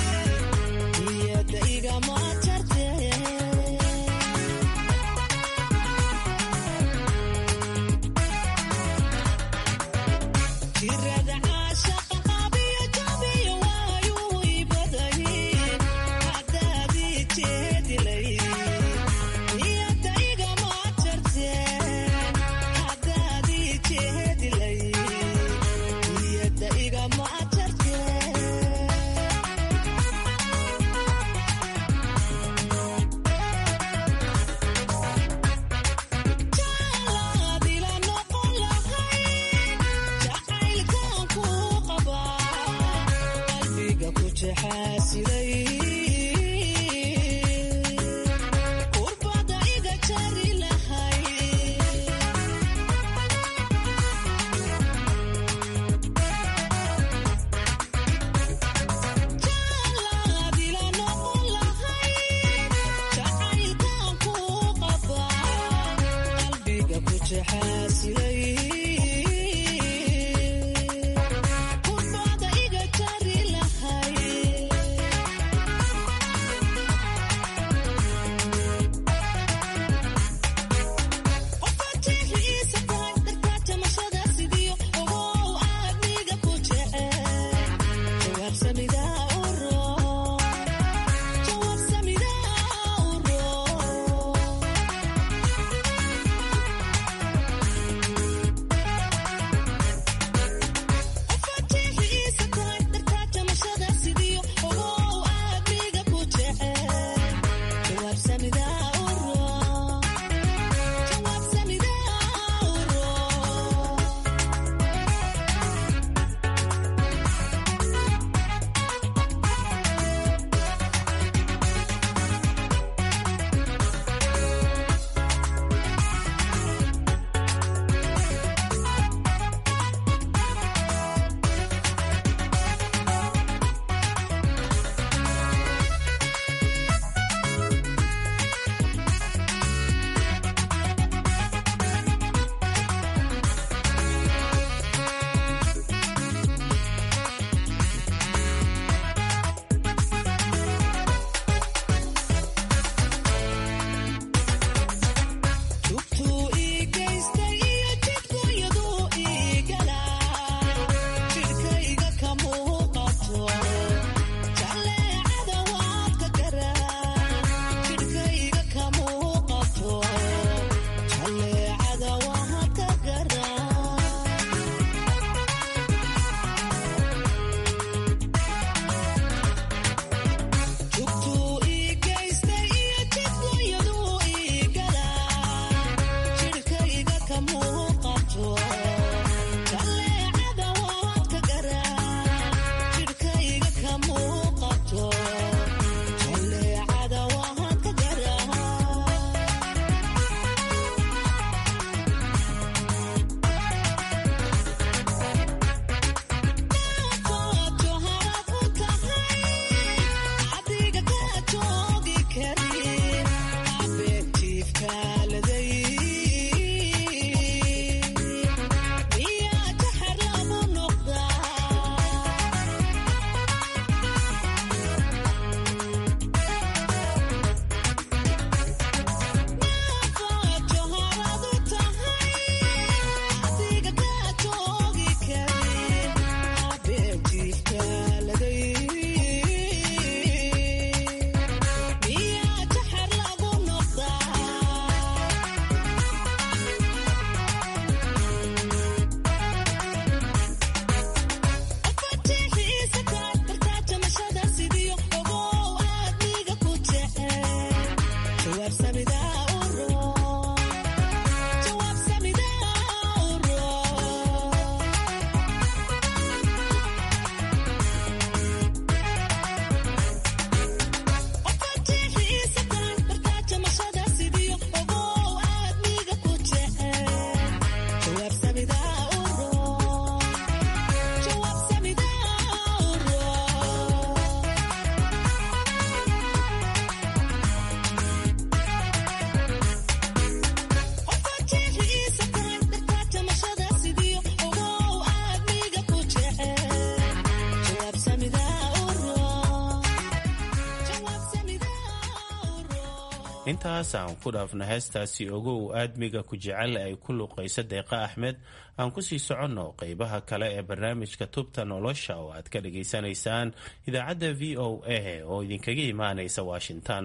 Speaker 17: intaas aan ku dhaafno heestaasi ogow aadmiga ku jecel ay ku luuqayso deeqa axmed aan kusii soconno qeybaha kale ee barnaamijka tubta nolosha oo aad ka dhageysanaysaan idaacadda v o a oo idinkaga imaanaysa washington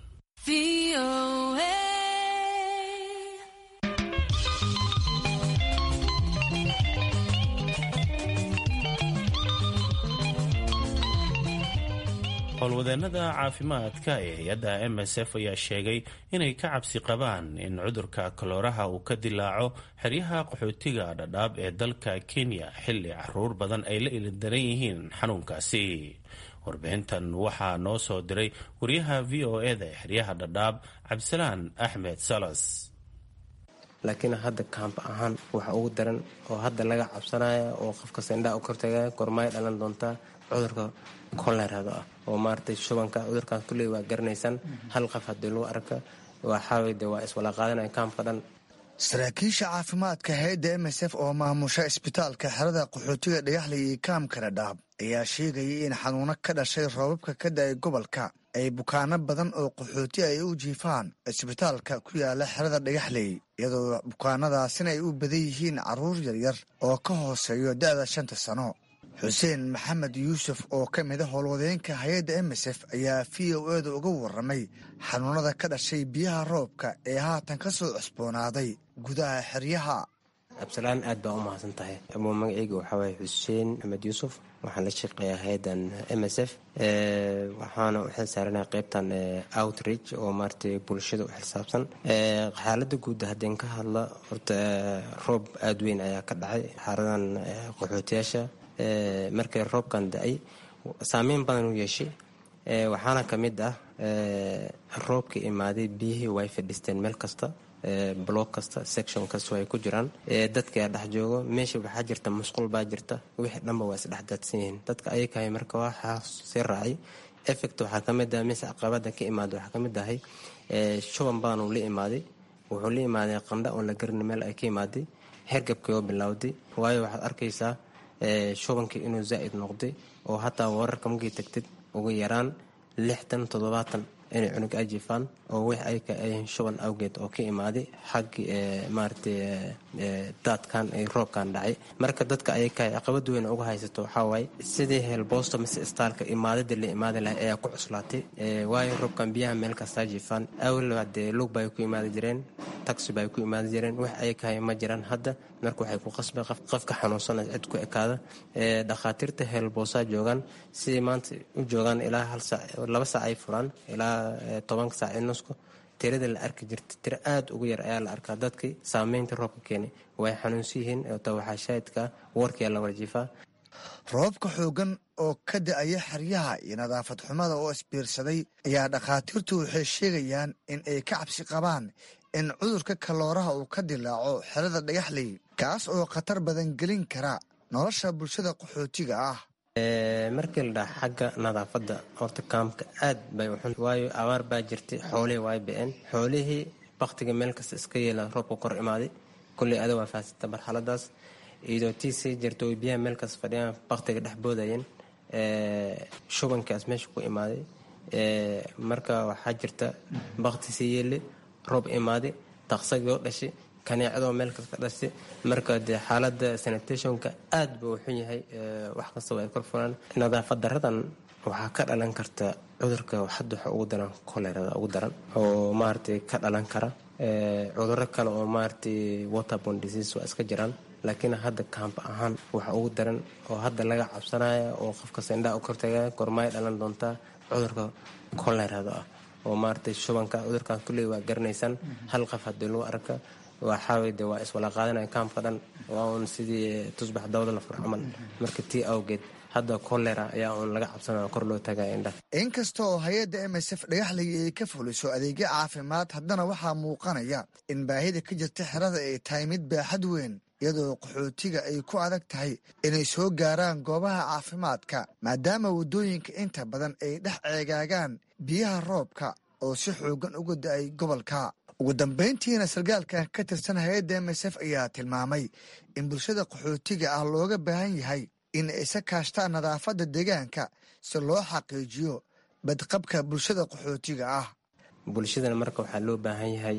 Speaker 17: howlwadeennada caafimaadka ee hay-adda m s f ayaa sheegay inay ka cabsi qabaan in cudurka kalooraha uu ka dilaaco xeryaha qaxootiga dhadhaab ee dalka kenya xilli caruur badan ay la ildaran yihiin xanuunkaasi warbixintan waxaa noo soo diray wariyaha v o eda ee xeryaha dhadhaab cabdisalaan axmed salas
Speaker 20: laakiin hadda kaamb ahaan waxa ugu daran oo hadda laga cabsanaya oo qofkasta indhaha u kortagaya gormaay dhalan doontaa cudurka kolerado ah oo maaragtay shubanka cudurkan kulley waa garanaysaan hal qof haddii lagu arka waxaawey de waa iswala qaadanaya kaamka dhan
Speaker 21: saraakiisha caafimaadka hay-adda m s f oo maamusha isbitaalka xerada qaxootiga dhagaxley iyo kaamka dhadhaab ayaa sheegayay in xanuuno ka dhashay roobabka ka da-ay gobolka ay bukaano badan oo qaxooti ay u jiifaan isbitaalka ku yaala xerada dhagaxley iyadoo bukaanadaasina ay u badan yihiin carruur yaryar oo ka hooseeyo da-da shanta sano xuseen maxamed yuusuf oo ka mida howlwadeenka hay-adda m s f ayaa v o eda uga waramay xanuunada ka dhashay biyaha roobka ee haatan ka soo cusboonaaday gudaha xeryaha
Speaker 20: absalaan aad baa u mahadsan tahay abuu magaceyga waxaa waaya xuseen maxamed yuusuf waxaan la shaqeeyaa hay-adan m s f waxaana u xil saaranaha qeybtan outreach oo maaragtay bulshada u xilsaabsan xaalada guud haddeen ka hadla horta roob aada weyn ayaa ka dhacay xaaradan qaxootiyaasha markay roobkan da-ay saameyn badan u yeeshay waxaana ka mid ah roobka imaaday biyihii way fadhisteen meel kasta block kasta section kasta ay ku jiraan dadka dhex joogo meesha waxaa jirta musqul baa jirta wixii dhanba waa isdhex daadsan yihiin dadka ayakahay marka waxaa sii raacay effect waxaa ka mid ah mise caqabada ka imaada waxaa ka mid ahay shuban badan uu la imaaday wuxuu la imaaday qandha oon la garin meel ay ka imaaday hergabkii oo bilowday waayo waxaad arkaysaa shubankii inuu zaa'id noqday oo hataa wararka markii tagtid ugu yaraan lixdan toddobaatan inay cunug ajifaan oo wix ayka ay shuban awgeed oo ka imaaday xaggii maaragtay daadkan ay roobkan dhacay marka dadka ayakahay caqabad weyn uga haysato waxaa waaye sidii heelboosta mise istaalka imaadada la imaadi lahay ayaa ku cuslaatay waayo roobkan biyaha meel kastaa jifaan awalba dee lug bay ku imaadi jireen taxi bay ku imaadi jireen wax ayakahay ma jiraan hadda marka waxay ku qasbay qofka xanuunsana cid ku ekaada dhakhaatiirta heelboosaa joogaan sidii maanta u joogaan ilaa hal saac laba saac ay furaan ilaa tobanka saac i nusku tirada la arki jirta tiro aada ugu yar ayaa la arkaa dadkii saameynta roobka keenay way xanuunsan yihiin ta waxaa shaahidka warkiyaa la warjiifaa
Speaker 21: roobka xoogan oo ka da-aya xeryaha iyo nadaafad xumada oo isbiirsaday ayaa dhakhaatiirtu waxay sheegayaan in ay ka cabsi qabaan in cudurka kalooraha uu ka dilaaco xerada dhagaxley kaas oo khatar badan gelin kara nolosha bulshada qaxootiga ah
Speaker 20: markii la dhaha xagga nadaafadda horta kaamka aad bay uxun waayo abaar baa jirtay xoolihii waay ba-een xoolihii baktiga meel kasta iska yeela roobka kor imaaday kulley ada waa fahansata marxaladaas iyadoo tii sii jirta way biyaha meel kasta fadhiyaan baktiga dhex boodayeen shubankaas meesha ku imaaday marka waxaa jirta bakti sii yeeli roob imaaday taqsagii oo dhashay kaneecadoo meel kasta dhashay marka dee xaalada sanitationka aad buu xun yahay wax kastaba ay kor furaan nadaafad daradan waxaa ka dhalan karta cudurka hadda waxa ugu daran kolerada ugu daran oo maaragtay ka dhalan kara cuduro kale oo maaragtay waterborne disease waa iska jiraan laakiin hadda kaamp ahaan waxa ugu daran oo hadda laga cabsanaya oo qofkasta indhaha u kortagaya gormaay dhalan doontaa cudurka kolerada ah oo maaragtay shubanka cudurkan kulley waa garanaysaan hal qof haddii lagu arka waxaawey de waa iswala qaadanaya kaamka dhan waa uun sidii tusbax dawda la fur camal marka tii awgeed hadda kolera ayaa uun laga cabsanaya kor loo tagaya indhaha
Speaker 21: inkasta oo hay-adda m s f dhagaxley ay ka fuliso adeegyo caafimaad haddana waxaa muuqanaya in baahida ka jirta xerada ay tahay mid baaxad weyn iyadoo qaxootiga ay ku adag tahay inay soo gaaraan goobaha caafimaadka maadaama waddooyinka inta badan ay dhex ceegaagaan biyaha roobka oo si xoogan uga da-ay gobolka ugu dambayntiina sargaalkan ka tirsan hay-adda m s f ayaa tilmaamay in bulshada qaxootiga ah looga baahan yahay in ay isa kaashtaan nadaafadda deegaanka si loo xaqiijiyo badqabka bulshada qaxootiga ah
Speaker 20: bulshadana marka waxaa loo baahan yahay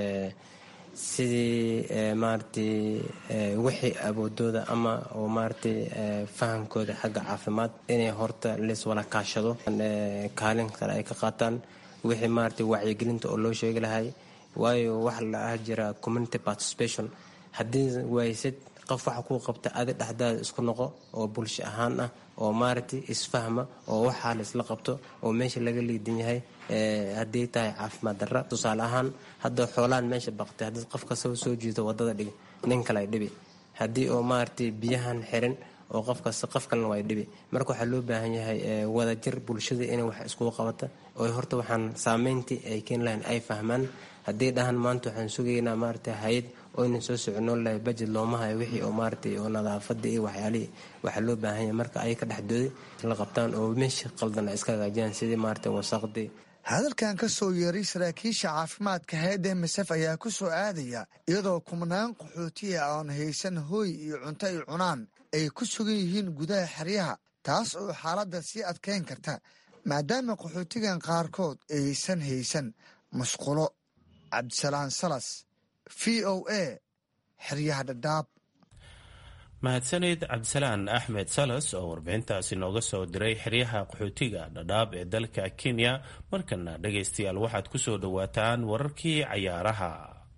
Speaker 20: sidii maaragtay wixii awoodooda ama oo maaragtay fahamkooda xagga caafimaad inay horta lees wala kaashado kaalin kale ay ka qaataan wixii maaragtay wacyigelinta oo loo sheegi lahay waayo waxa la ah jira community participation haddii waysid qof waxa kuu qabta adi dhexdaada isku noqo oo bulsho ahaan ah oo maaragtay isfahma oo waxaa la isla qabto oo meesha laga liidan yahay haddii tahay caafimaad darra tusaale ahaan hadda xoolaan meesha baqtay haddii qof kastaba soo jiito wadada dhigi nin kale ay dhibi haddii oo maaragtay biyahan xirin oo qof kasta qof kalena waa dhibi marka waxaa loo baahan yahay wadajir bulshada inay wax iskugu qabata oo horta waxaan saameyntii ay keeni lahayn ay fahmaan haddii dhahan maanta waxaan sugaynaa maaragtay hay-ad oyna soo soconoon lahay bajed looma hayo wixii oo maaragtay oo nadaafadii iyo waxyaalihii waxaa loo baahan yahay marka ay ka dhexdooday la qabtaan oo meesha qaldan ay iska hagaajiyaan sidii maaragtay wasaqdii
Speaker 21: hadalkan ka soo yeeray saraakiisha caafimaadka hay-adda emisef ayaa ku soo aadaya iyadoo kumnaan qaxootiya aan haysan hooy iyo cunto ay cunaan ay ku sugan yihiin gudaha xeryaha taas oo xaaladda sii adkayn karta maadaama qaxootigan qaarkood aysan haysan musqulo cabdisalaan salas v o a xeryaha dhadhaab
Speaker 17: mahadsaneyd cabdisalaan axmed salas oo warbixintaasi nooga soo diray xeryaha qaxootiga dhadhaab ee dalka kenya markana dhagaystayaal waxaad ku soo dhowaataan wararkii cayaaraha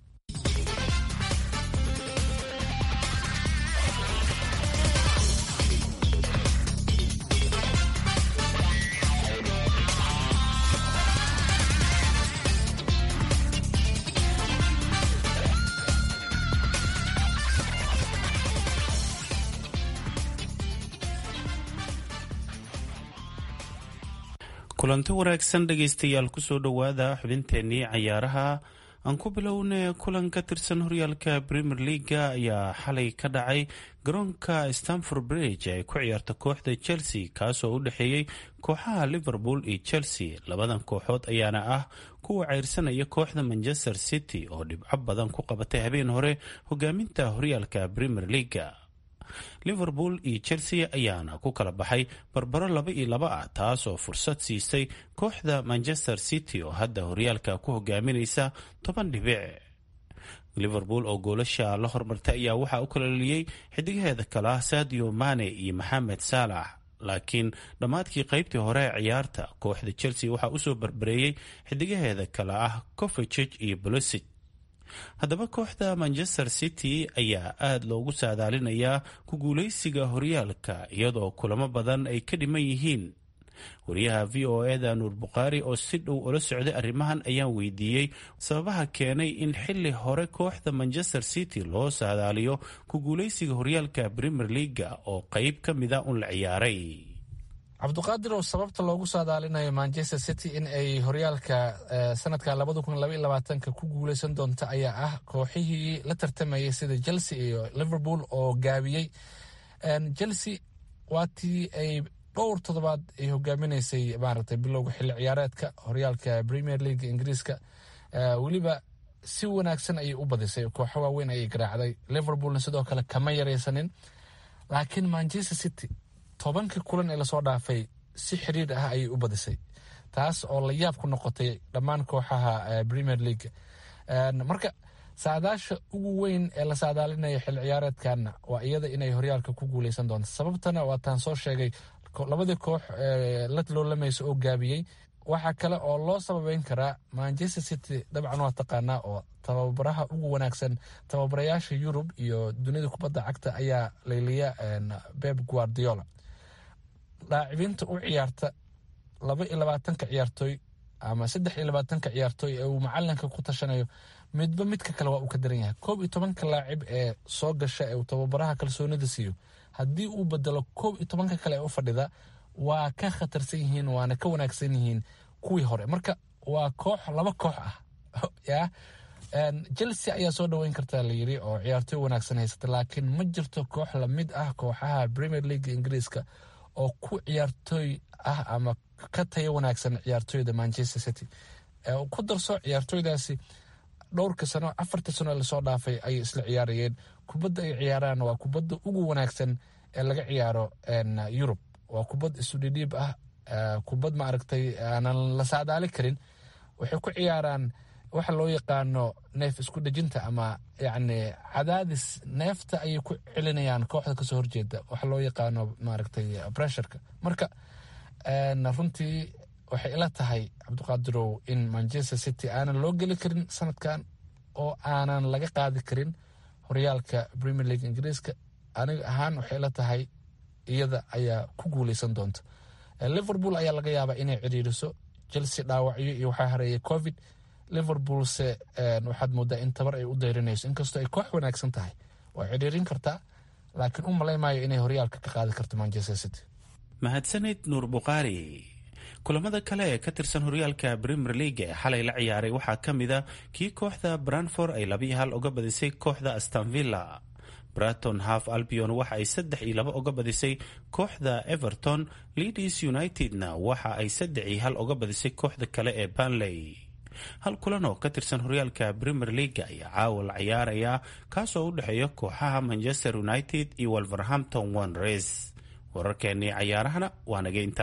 Speaker 17: kulanti wanaagsan dhegaystayaal kusoo dhowaada xubinteenii cayaaraha aan ku bilowna kulan ka tirsan horyaalka premier leaga ayaa xalay ka dhacay garoonka stanford bridge ee ku ciyaarta kooxda chelsea kaasoo u dhexeeyey kooxaha liverpool iyo chelsea labadan kooxood ayaana ah kuwa ceyrsanaya kooxda manchester city oo dhibco badan ku qabatay habeen hore hogaaminta horyaalka premier leaga liverpool iyo chelsea ayaana ku kala baxay barbaro laba iyo laba ah taasoo fursad siisay kooxda manchester city oo hadda horyaalka ku hogaaminaysa toban dhibic liverpool oo goolasha la hormartay ayaa waxaa u kalaliyey xidigaheeda kale ah sadio mane iyo maxamed saalax laakiin dhammaadkii qaybtii hore ee ciyaarta kooxda chelsea waxaa usoo barbareeyey xidigaheeda kale ah covicig iyo bolosic haddaba kooxda manchester city ayaa aada loogu saadaalinayaa ku guuleysiga horyaalka iyadoo kulamo badan ay ka dhiman yihiin wariyaha v o eda nuur bukhaari oo si dhow ula socday arrimahan ayaan weydiiyey sababaha keenay in xili hore kooxda manchester city loo saadaaliyo ku guuleysiga horyaalka premier leaga oo qeyb ka mida un la ciyaaray
Speaker 5: cabduqaadir oo sababta loogu saadaalinayo manchester city in ay horyaalka sanadka labada kun labaiyo labaatanka ku guuleysan doonto ayaa ah kooxihii la tartamayay sida chelsea iyo liverpool oo gaabiyey chelsea waatii ay dhowr toddobaad ay hogaaminaysay maaragtay bilowga xilli ciyaareedka horyaalka premier league ingiriiska weliba si wanaagsan ayay u badisay kooxo waaweyn ayay garaacday liverpoolna sidoo kale kama yaraysanin laakiin manchester city tobankii kulan ee lasoo dhaafay si xiriir ah ayay u badisay taas oo la yaab ku noqotay dhammaan kooxaha premier league marka saadaasha ugu weyn ee la saadaalinaya xil ciyaareedkana waa iyada inay horyaalka ku guuleysan doonto sababtana waataan soo sheegay labadii koox la loolamaysa oo gaabiyey waxaa kale oo loo sababeyn karaa manchester city dabcan waa taqaanaa oo tababaraha ugu wanaagsan tababarayaasha yurub iyo dunida kubadda cagta ayaa layliya beb guardiola laacibiinta u ciyaarta laba iyo labaatanka ciyaartooy ama saddex iyo labaatanka ciyaartooy ee uu macalinka ku tashanayo midba midka kale waa uu ka daran yahay koob iyo tobanka laacib ee soo gasha ee uu tababaraha kalsoonida siiyo haddii uu bedelo koob iyo tobanka kale ee u fadhida waa ka khatarsan yihiin waana ka wanaagsan yihiin kuwii hore marka waa koox laba koox ah ya chelsea ayaa soo dhaweyn karta layiri oo ciyaartooy wanaagsan haysata laakiin ma jirto koox lamid ah kooxaha premier league ingiriiska oo ku ciyaartooy ah ama ka tayo wanaagsan ciyaartooyda manchester city ku darso ciyaartooydaasi dhowrka sano afarta sano lasoo dhaafay ayay isla ciyaarayeen kubadda ay ciyaaraan waa kubadda ugu wanaagsan ee laga ciyaaro yurub waa kubad isudhidhiib ah kubad ma aragtay aanan la saadaali karin waxay ku ciyaaraan waxa loo yaqaano neef isku dhejinta ama yacni cadaadis neefta ayay ku celinayaan kooxda kasoo horjeeda waxa loo yaqaano maaragtay pressureka marka runtii waxay ila tahay cabdiqaadirow in manchester city aanan loo geli karin sanadkan oo aanan laga qaadi karin horyaalka premier league ingiriiska aniga ahaan waxay ila tahay iyada ayaa ku guuleysan doonta liverpool ayaa laga yaabaa inay cidhiiriso chelsea dhaawacyo iyo waxaa hareeyay covid liverpoolse waxaad moodaa in tabar ay u dayrinayso inkastoo ay koox wanaagsan tahay waa cidhiirin kartaa laakiin u malaymaayo inay horyaalka ka qaadi karto manchester city
Speaker 17: mahadsanid nuur bukhaari kulamada kale ee ka tirsan horyaalka premier league ee xalay la ciyaaray waxaa ka mid a kii kooxda branford ay labiyo hal uga badisay kooxda astanvilla braton half albion waxa ay saddex iyo laba uga badisay kooxda everton leadis unitedna waxa ay saddex iyo hal uga badisay kooxda kale ee banley hal kulan oo ka tirsan horyaalka premier league ayaa caawa la ciyaaraya kaasoo u dhexeeya kooxaha manchester united iyo wolverhampton wanres wararkeennii cayaarahana waa nageynta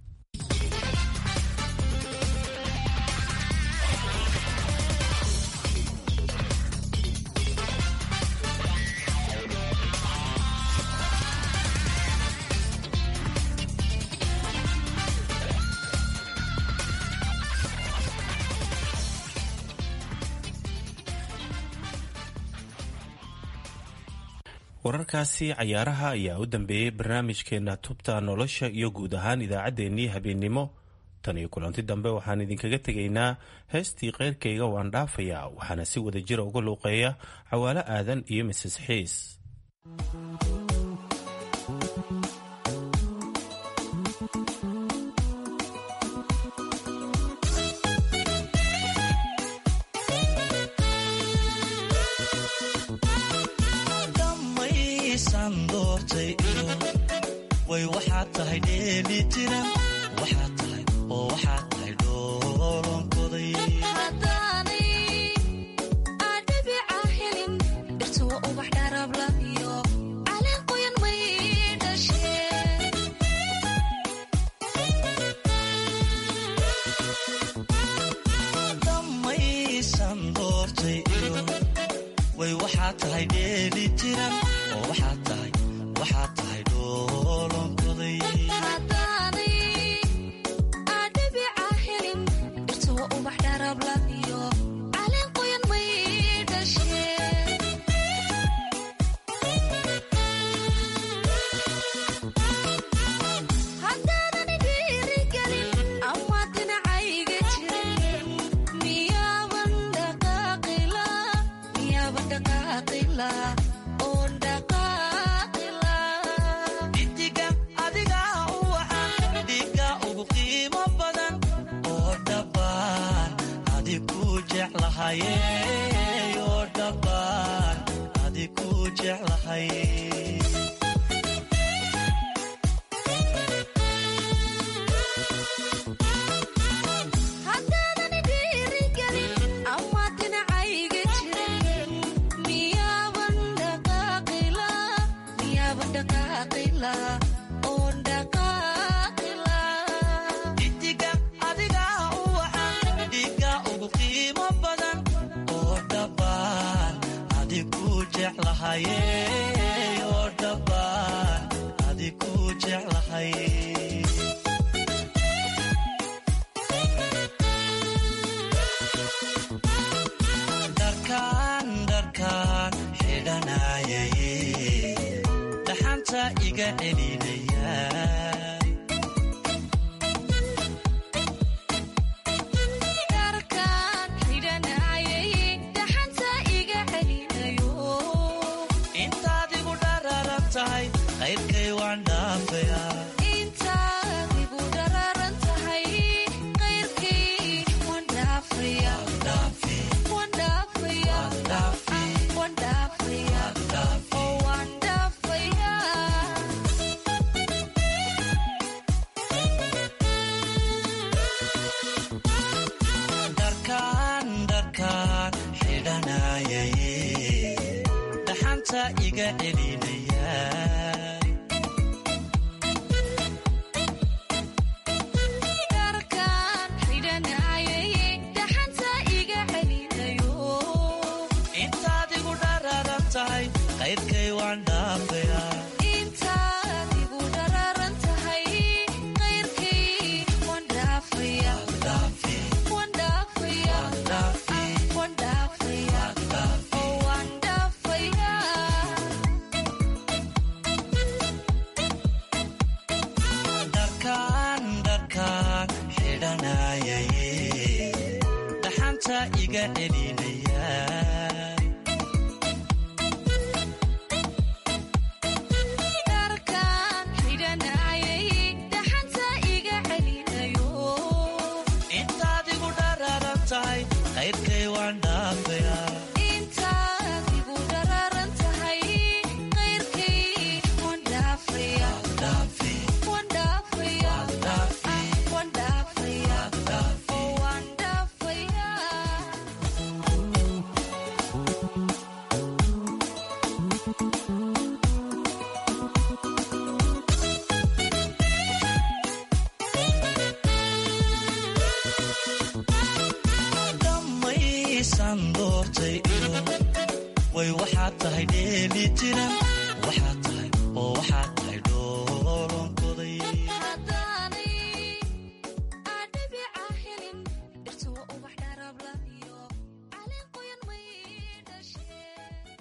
Speaker 17: wararkaasi cayaaraha ayaa u dambeeyey barnaamijkeena tubta nolosha iyo guud ahaan idaacaddeenii habeennimo tan iyo kulanti dambe waxaan idinkaga tegaynaa heestii keyrkayga waan dhaafayaa waxaana si wada jira uga luuqeeya cawaalo aadan iyo mises xiis
Speaker 6: way waxaad tahay dheeli tiran waxaad tahay oo waxaad tahay dhoolonkoday damaysan doortay iyo way waxaad tahay dheeli tiran oo waxaad tahay waxaad tahay dhoolonkoday idiga adiga u wacan dhiga ugu qiimo badan oo dhabbaan adi ku jeclahaye oo dhabbaan adi ku jeclahay idiga adiga u wacan dhiga ugu qiimo badan oo dhabbaan adi ku jeclahaye oo dhabbaan adi ku jeclahay dharkaan dharkaan xidhanayay dhaxanta iga celinaya intaad igu dhararan tahay qayrkay waan dhaafaya dharkaan dharkaan xidhanayay dhaxanta iga celinaya waan dhaafayaa
Speaker 7: intaad igu dhararan tahay qayrkay waan dhaafaya waan dhaafaya waan dhaafaya oo waan dhaafaya
Speaker 6: dharkaan dharkaan xidhanayaye dhaxanta iga celinaya
Speaker 7: dharkaan xidhanayay dhaxanta iga celinayo
Speaker 6: intaad igu dhararan tahay qayrkay waan dhaafayaa
Speaker 7: intaad igu dhararan tahay qayrkay waan dhaafaya waan dhaafaya waan dhaafaya oo waan dhaafaya
Speaker 6: dhammaysan doortay iyo way waxaad tahay dheeli tiran waxaad tahay oo waxaad tahay